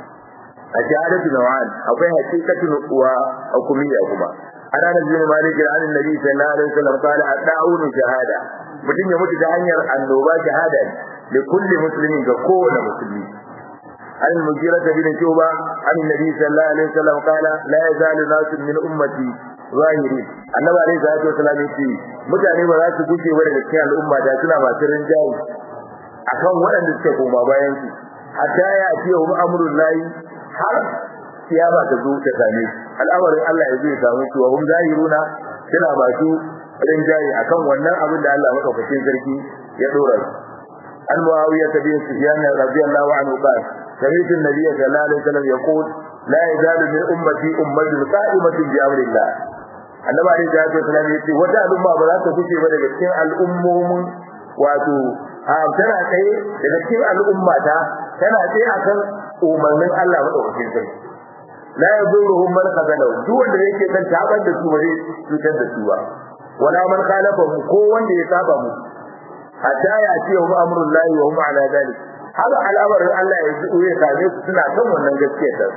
a shahadatu nawan akwai hakikatu wa hukumiyya kuma ana da bin malik an annabi sallallahu alaihi wasallam qala ad-da'unu shahada mutum ya mutu ta hanyar annoba shahada li kulli muslimin ga kowane musulmi عن المغيرة بن شعبة عن النبي صلى الله عليه وسلم قال لا يزال ناس من أمتي zahiri annabi alaihi salatu wasallam yace mutane ba za su guje ba daga cikin al'umma da suna masu rinjaye akan waɗanda suke koma bayan su hatta ya ce wa amrul lahi har kiyama ta zo ta same su al'amarin Allah ya zo ya samu su wa hum zahiruna suna masu rinjaye akan wannan abin da Allah madaukakin sarki ya dora su an muawiya bin sufyan radiyallahu anhu qala سمعت النبي صلى الله عليه وسلم يقول لا يزال من أمتي أمة قائمة بأمر الله annabi alaihi salatu wasallam yace wata al'umma ba za ta fice ba daga cikin al'ummomin wato a tana tsaye daga cikin al'umma ta tana tsaye akan umarnin Allah madaukakin sarki la yaduruhum man khazala duk wanda yake kan tabar da su bare cutar da su ba wala man khalafa ko wanda ya saba mu hatta ya ce wa amrul lahi wa hum ala dalik haka al'amarin Allah ya zo ya same su suna kan wannan gaskiya ta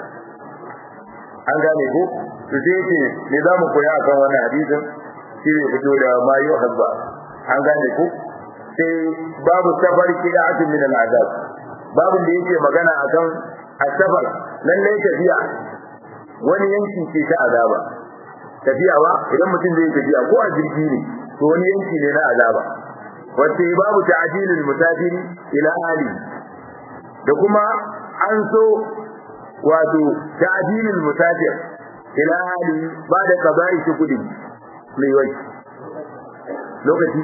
an gane ko to sai ce me za mu koya akan wannan hadisin shi ne fito da mayu hazba an gane ko sai babu safar kida'atu min al'azab babu da yake magana akan asabar lalle tafiya wani yanki ce ta azaba tafiya ba idan mutum zai tafiya ko a jirgi ne to wani yanki ne na azaba wace babu ta'dilul musafiri ila ali da kuma an so wato ta'dilul musafir ila hali ba da kaba'i shi kudi mai wai lokaci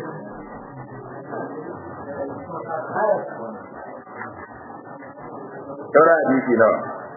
Saura hadisi nawa.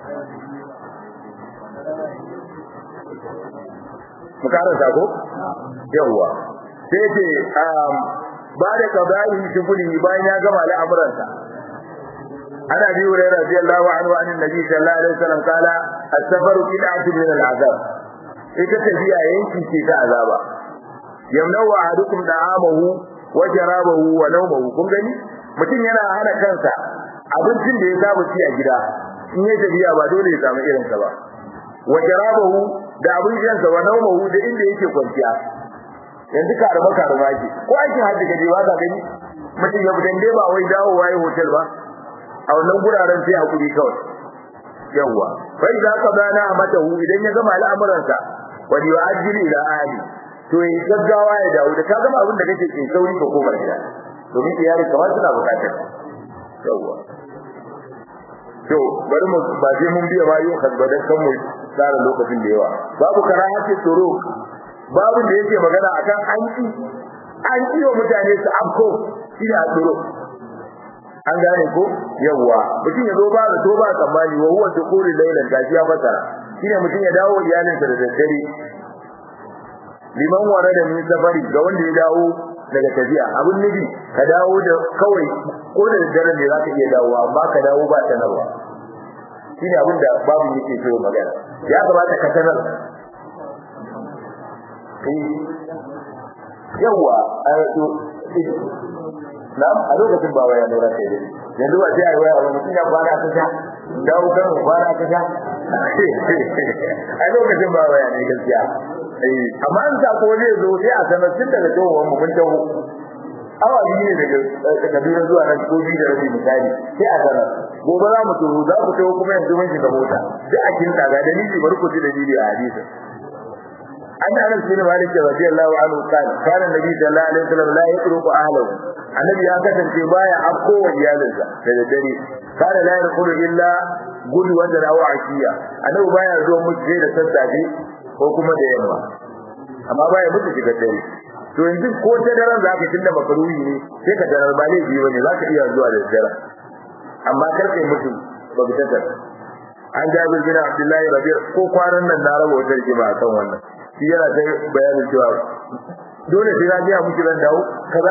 Mu karanta ko? Yawwa. Sai ce ba da kaba'i shi kudi bayan ya gama al'amuransa. عن ابي هريره رضي الله عنه عن النبي صلى الله عليه وسلم قال السفر بدعه من العذاب ita tafiya yanki ce ta azaba yamnau ahadukum da'amahu wa jarabahu wa nawmahu kun gani mutum yana hana kansa abincin da ya saba ci a gida in ya tafiya ba dole ya samu irin sa ba wa jarabahu da abincin sa wa nawmahu da inda yake kwanciya yanzu karama karama ke ko aikin hajji kaje ba ka gani mutum ya fitan dai ba wai dawo waye hotel ba a wannan guraren sai hakuri kawai yawa fa idza qadana amatahu idan ya gama al'amuransa wa yu'ajjilu ila ahli to yi gaggawa ya dawo da ka gama abin da kake ke sauri ka koma gida domin iyali kamar suna bukatar yawa to bari mu ba je mun biya ba yau kadbadan kan mu tsara lokacin da yawa babu karahati tsoro babu da yake magana akan an ki an ki wa mutane su afko shi da tsoro an gane ko yawa mutum ya zo ba da to ba tsammani wa huwa tukuri lailan gashi ya fasara shine mutum ya dawo iyalinsa da daddare liman wara da min safari ga wanda ya dawo daga tafiya abin nufi ka dawo da kawai ko da daddare ne zaka iya dawo amma ka dawo ba sanarwa shine abin da babu yake so magana ya kamata ka sanar yawa a na'am a lokacin ba waya ne rake da yanzu ba sai ai waya ba mutum ya kwana ta sha dawo kan kwana ta sha a lokacin ba waya ne gaskiya eh amma an sa ko zai zo sai a sanar tun daga tsohon mu mun taho awa biyu ne daga Kaduna zuwa nan ko biyu da rabi misali sai a sanar gobe za mu taho za ku taho kuma yanzu mun shiga mota sai a kinta ga dalili bari ku ji dalili a hadisi an anas bin malik radiyallahu anhu kana kana nabi sallallahu alaihi wasallam la yatruku ahlahu annabi ya kasance baya afko wa iyalinsa da dare kana la yaqulu illa gudu wanda rawa akiya annabi baya zo musu sai da sassafe ko kuma da yamma amma baya musu shiga dare to yanzu ko ta daren za ka tunda makaruhi ne sai ka darar ba laifi bane za ka iya zuwa da dare amma kar kai mutu ba bi ta an jabir bin abdullahi rabi ko kwanan nan na raba wata rigima akan wannan shi yana ta bayanin cewa dole sai na biya miki ran dawo kaza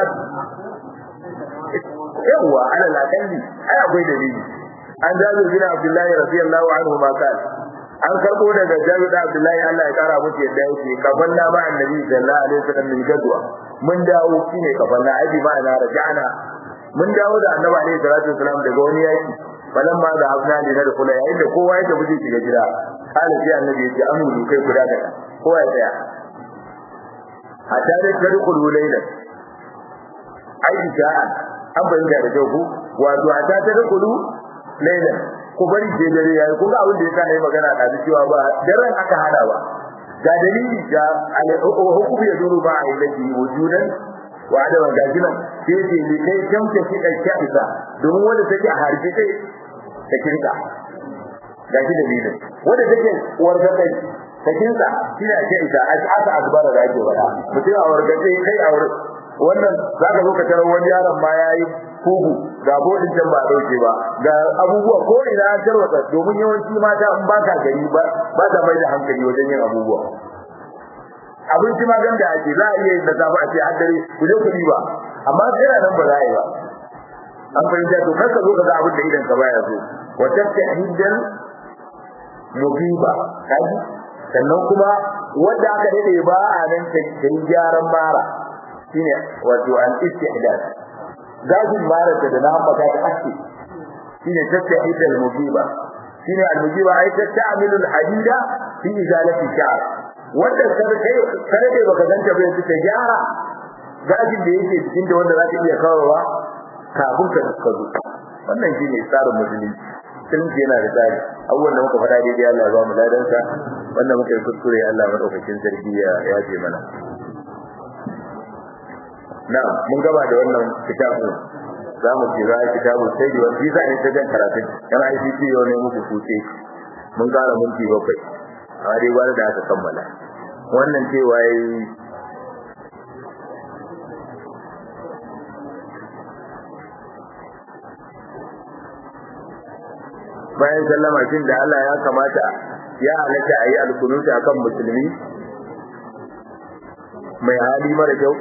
yawa ala lakalli ai akwai dalili an jabir bin abdullahi radiyallahu anhu ma kan an karbo daga jabir bin abdullahi Allah ya kara musu yadda yake kafan na ma annabi sallallahu alaihi wasallam min gadwa mun dawo shine kafan na ai ma'ana raja'ana mun dawo da annabi alaihi salatu wasallam daga wani yaki falan ma da abna ne da kula yayin da kowa ya tafi shiga gida kana sai annabi ya ce amuru kai guda da kowa ya tsaya hatta da tadkhulu laylan ai ja'an an bayyana da kyau ku wato a ta tada kudu lailan ku bari je dare yayi kun ga abin da yasa nayi magana da su cewa ba daren aka hada ba ga dalili ga hukum ya duru ba a ilahi wujudan wa adaman gajinan sai ce li kai tamke shi da shaisa domin wanda take a harbi kai ta kinka gaji dalilin wanda take warga kai ta kinka shi ne ake isa asa azbara da ake wada mutum a warga kai kai a warga wannan za ka zo ka tarar wani yaron ma ya yi kugu ga bodin can ba dauke ba ga abubuwa ko ina an tarwata domin yawanci mata in ba ka gari ba ba ta mai da hankali wajen yin abubuwa abinci ma ganda ake za a iya yin da safe a ce har dare ku je ku ba amma tsira nan ba za a yi ba an fahimta to kar ka zo ka ga abin da idan ka baya so wa tattahiddan mubiba kaji sannan kuma wanda aka dade ba a nan ta gyaran mara shine wato an istihdad gajin marata da nan baka ta ake shine tattahid al-mujiba shine al-mujiba ai tattamilu al-hadida fi izalati sha'r wanda kada kai kada kai baka ganta bai ta gyara gajin da yake cikin da wanda zaka iya kawowa kafin ka ka zo wannan shine tsarin musulunci musulunci yana da tsari abubuwan da muka faɗa daidai Allah ya ba mu ladansa wannan muka yi kuskure Allah madaukakin sarki ya yaje mana na mun gaba da wannan kitabu za mu kira kitabu sai da wani za ne ta jan karatun yana ICT yau ne muku kuce mun kara minti bakwai amma dai gwada da aka kammala wannan cewa yi bayan sallama shin da Allah ya kamata ya halatta a yi alkunuta akan musulmi mai hali mara kyau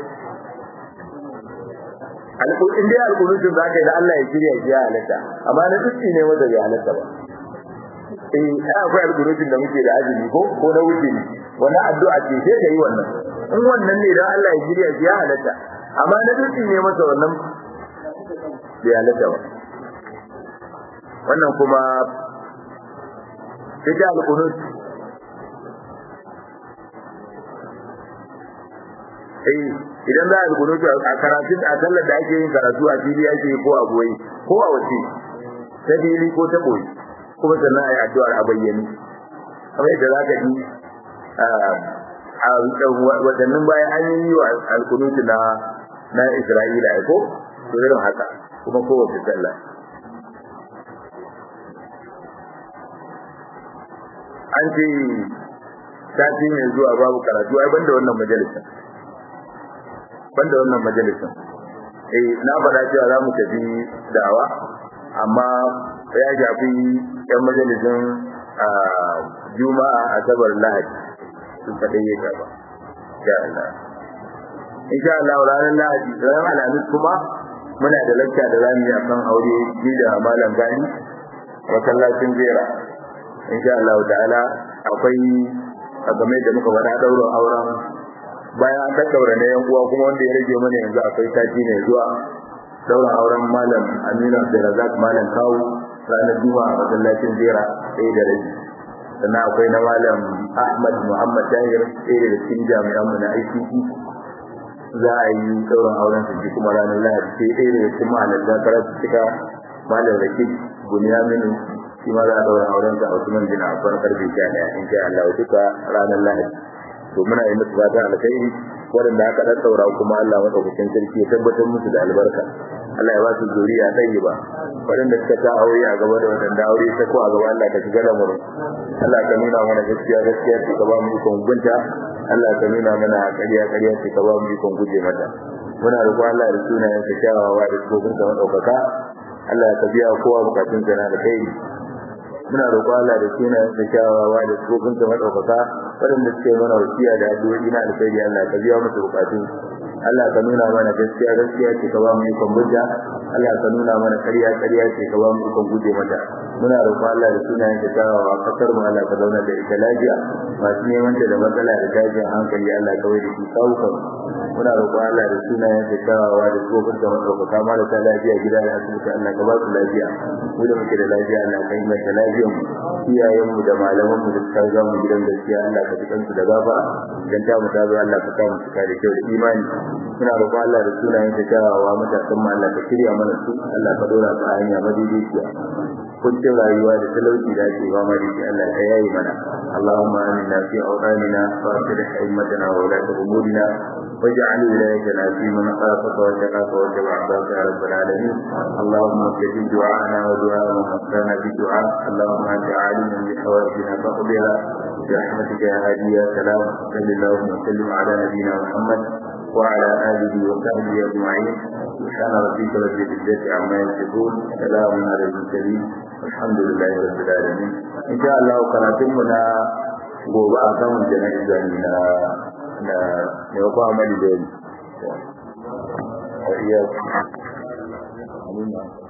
in dai alkunutun za ka yi da Allah ya shirya shi ya halatta amma na dutse ne wanda bai halatta ba eh ai akwai alkunutun da muke da azumi ko ko na wuce ne wannan addu'a ce sai ka yi wannan in wannan ne dan Allah ya shirya shi ya halatta amma na dutse ne masa wannan bai halatta ba wannan kuma ita alkunut eh idan za a yi kunutu a karatun a sallar da ake yin karatu a fili ake yi ko a boye ko a wace ta fili ko ta boye kuma sannan a yi addu'ar a bayyane kamar yadda za ka ji a watannin bayan an yi wa alkunutu na na isra'ila ya ko to irin haka kuma kowace sallah an ce sati mai zuwa babu karatu ai banda wannan majalisar banda wannan majalisin eh na faɗa cewa za mu tafi dawa amma ya shafi yan majalisin juma'a asabar lahadi sun kaɗai ya shafa insha Allah insha Allah ranar lahadi ranar alhamis kuma muna da lakta da zamu yi akan aure ni da malam gani masallacin jera insha Allah ta'ala akwai a game da muka faɗa ɗaurin auren bayan an tattaura na yan uwa kuma wanda ya rage mana yanzu akwai sati ne zuwa daura auren malam Aminu Abdulrazak malam Kawu ranar Juma'a a masallacin Zera ɗaya da rabi sannan akwai na malam Ahmad Muhammad Tahir ɗaya da cikin jami'an mu na ICT za a yi dauran auren su kuma ranar Lahadi sai ɗaya da cikin mahalarta karatu cika malam Rakib Bunyaminu shi ma za a daura auren sa a Usman bin Affan karfe 11 insha Allah duka ranar Lahadi to muna yi musu fata alkhairi waɗanda aka ɗan saura kuma Allah maɗaukakin sarki ya tabbatar musu da albarka Allah ya ba su zuriya ɗaya ba waɗanda suka ta aure a gaba da waɗanda aure ta ko a gaba Allah ka shiga lamarin Allah ka nuna mana gaskiya gaskiya ce ka ba mu ikon gunta Allah ka nuna mana ƙarya ƙarya ce ka ba mu ikon guje mata muna roƙon Allah da sunayen ka kyawawa da tsofin ka maɗaukaka Allah ka biya kowa bukatun sa na da kai muna roƙon Allah da sunayen ka kyawawa da tsofin ka maɗaukaka waɗanda suke mana wasiya da addu'o'i na alkhairi Allah ka biya musu bukatun Allah ka nuna mana gaskiya gaskiya ce ka ba mu ikon hujja Allah ka nuna mana ƙarya ƙarya ce ka ba mu ikon guje mata muna roƙon Allah da sunayen ka kyawawa kasar mu Allah ka zauna da ita lafiya masu neman ta da matsala da dajin hankali Allah ka wai da shi kawukan muna roƙon Allah da sunayen ka kyawawa da tsofin da maɗaukaka marasa lafiya gida da asibiti Allah ka ba su lafiya mu da muke da lafiya Allah ka yi mata lafiyar mu iyayen mu da malaman mu da suka riga mu gidan gaskiya Allah ka ji kansu da gafara dan ta mu ta zo Allah ka sa mu cika da kyau da imani muna roƙon Allah da sunayen ta kyawawa matasan mu Allah ka shirya mana su Allah ka dora su a hanya madaidaiciya kuncin rayuwa da talauci da ake ba ma dace Allah ka yayi mana Allahumma aminna fi awqanina wa aslih himmatana wa la umurina واجعل ولايتنا في من خافك واتقاك واتبع عبادك يا رب العالمين اللهم استجب دعاءنا ودعاء من وفقنا بالدعاء اللهم انت عالم بحوائجنا فاقضها برحمتك يا هادي يا سلام صل اللهم وسلم على نبينا محمد وعلى اله وصحبه اجمعين سبحان ربك رب العزه عما يصفون سلام على المرسلين والحمد لله رب العالمين ان شاء الله قناتنا gobe a samun jana'iza na na yau ba mali da yi.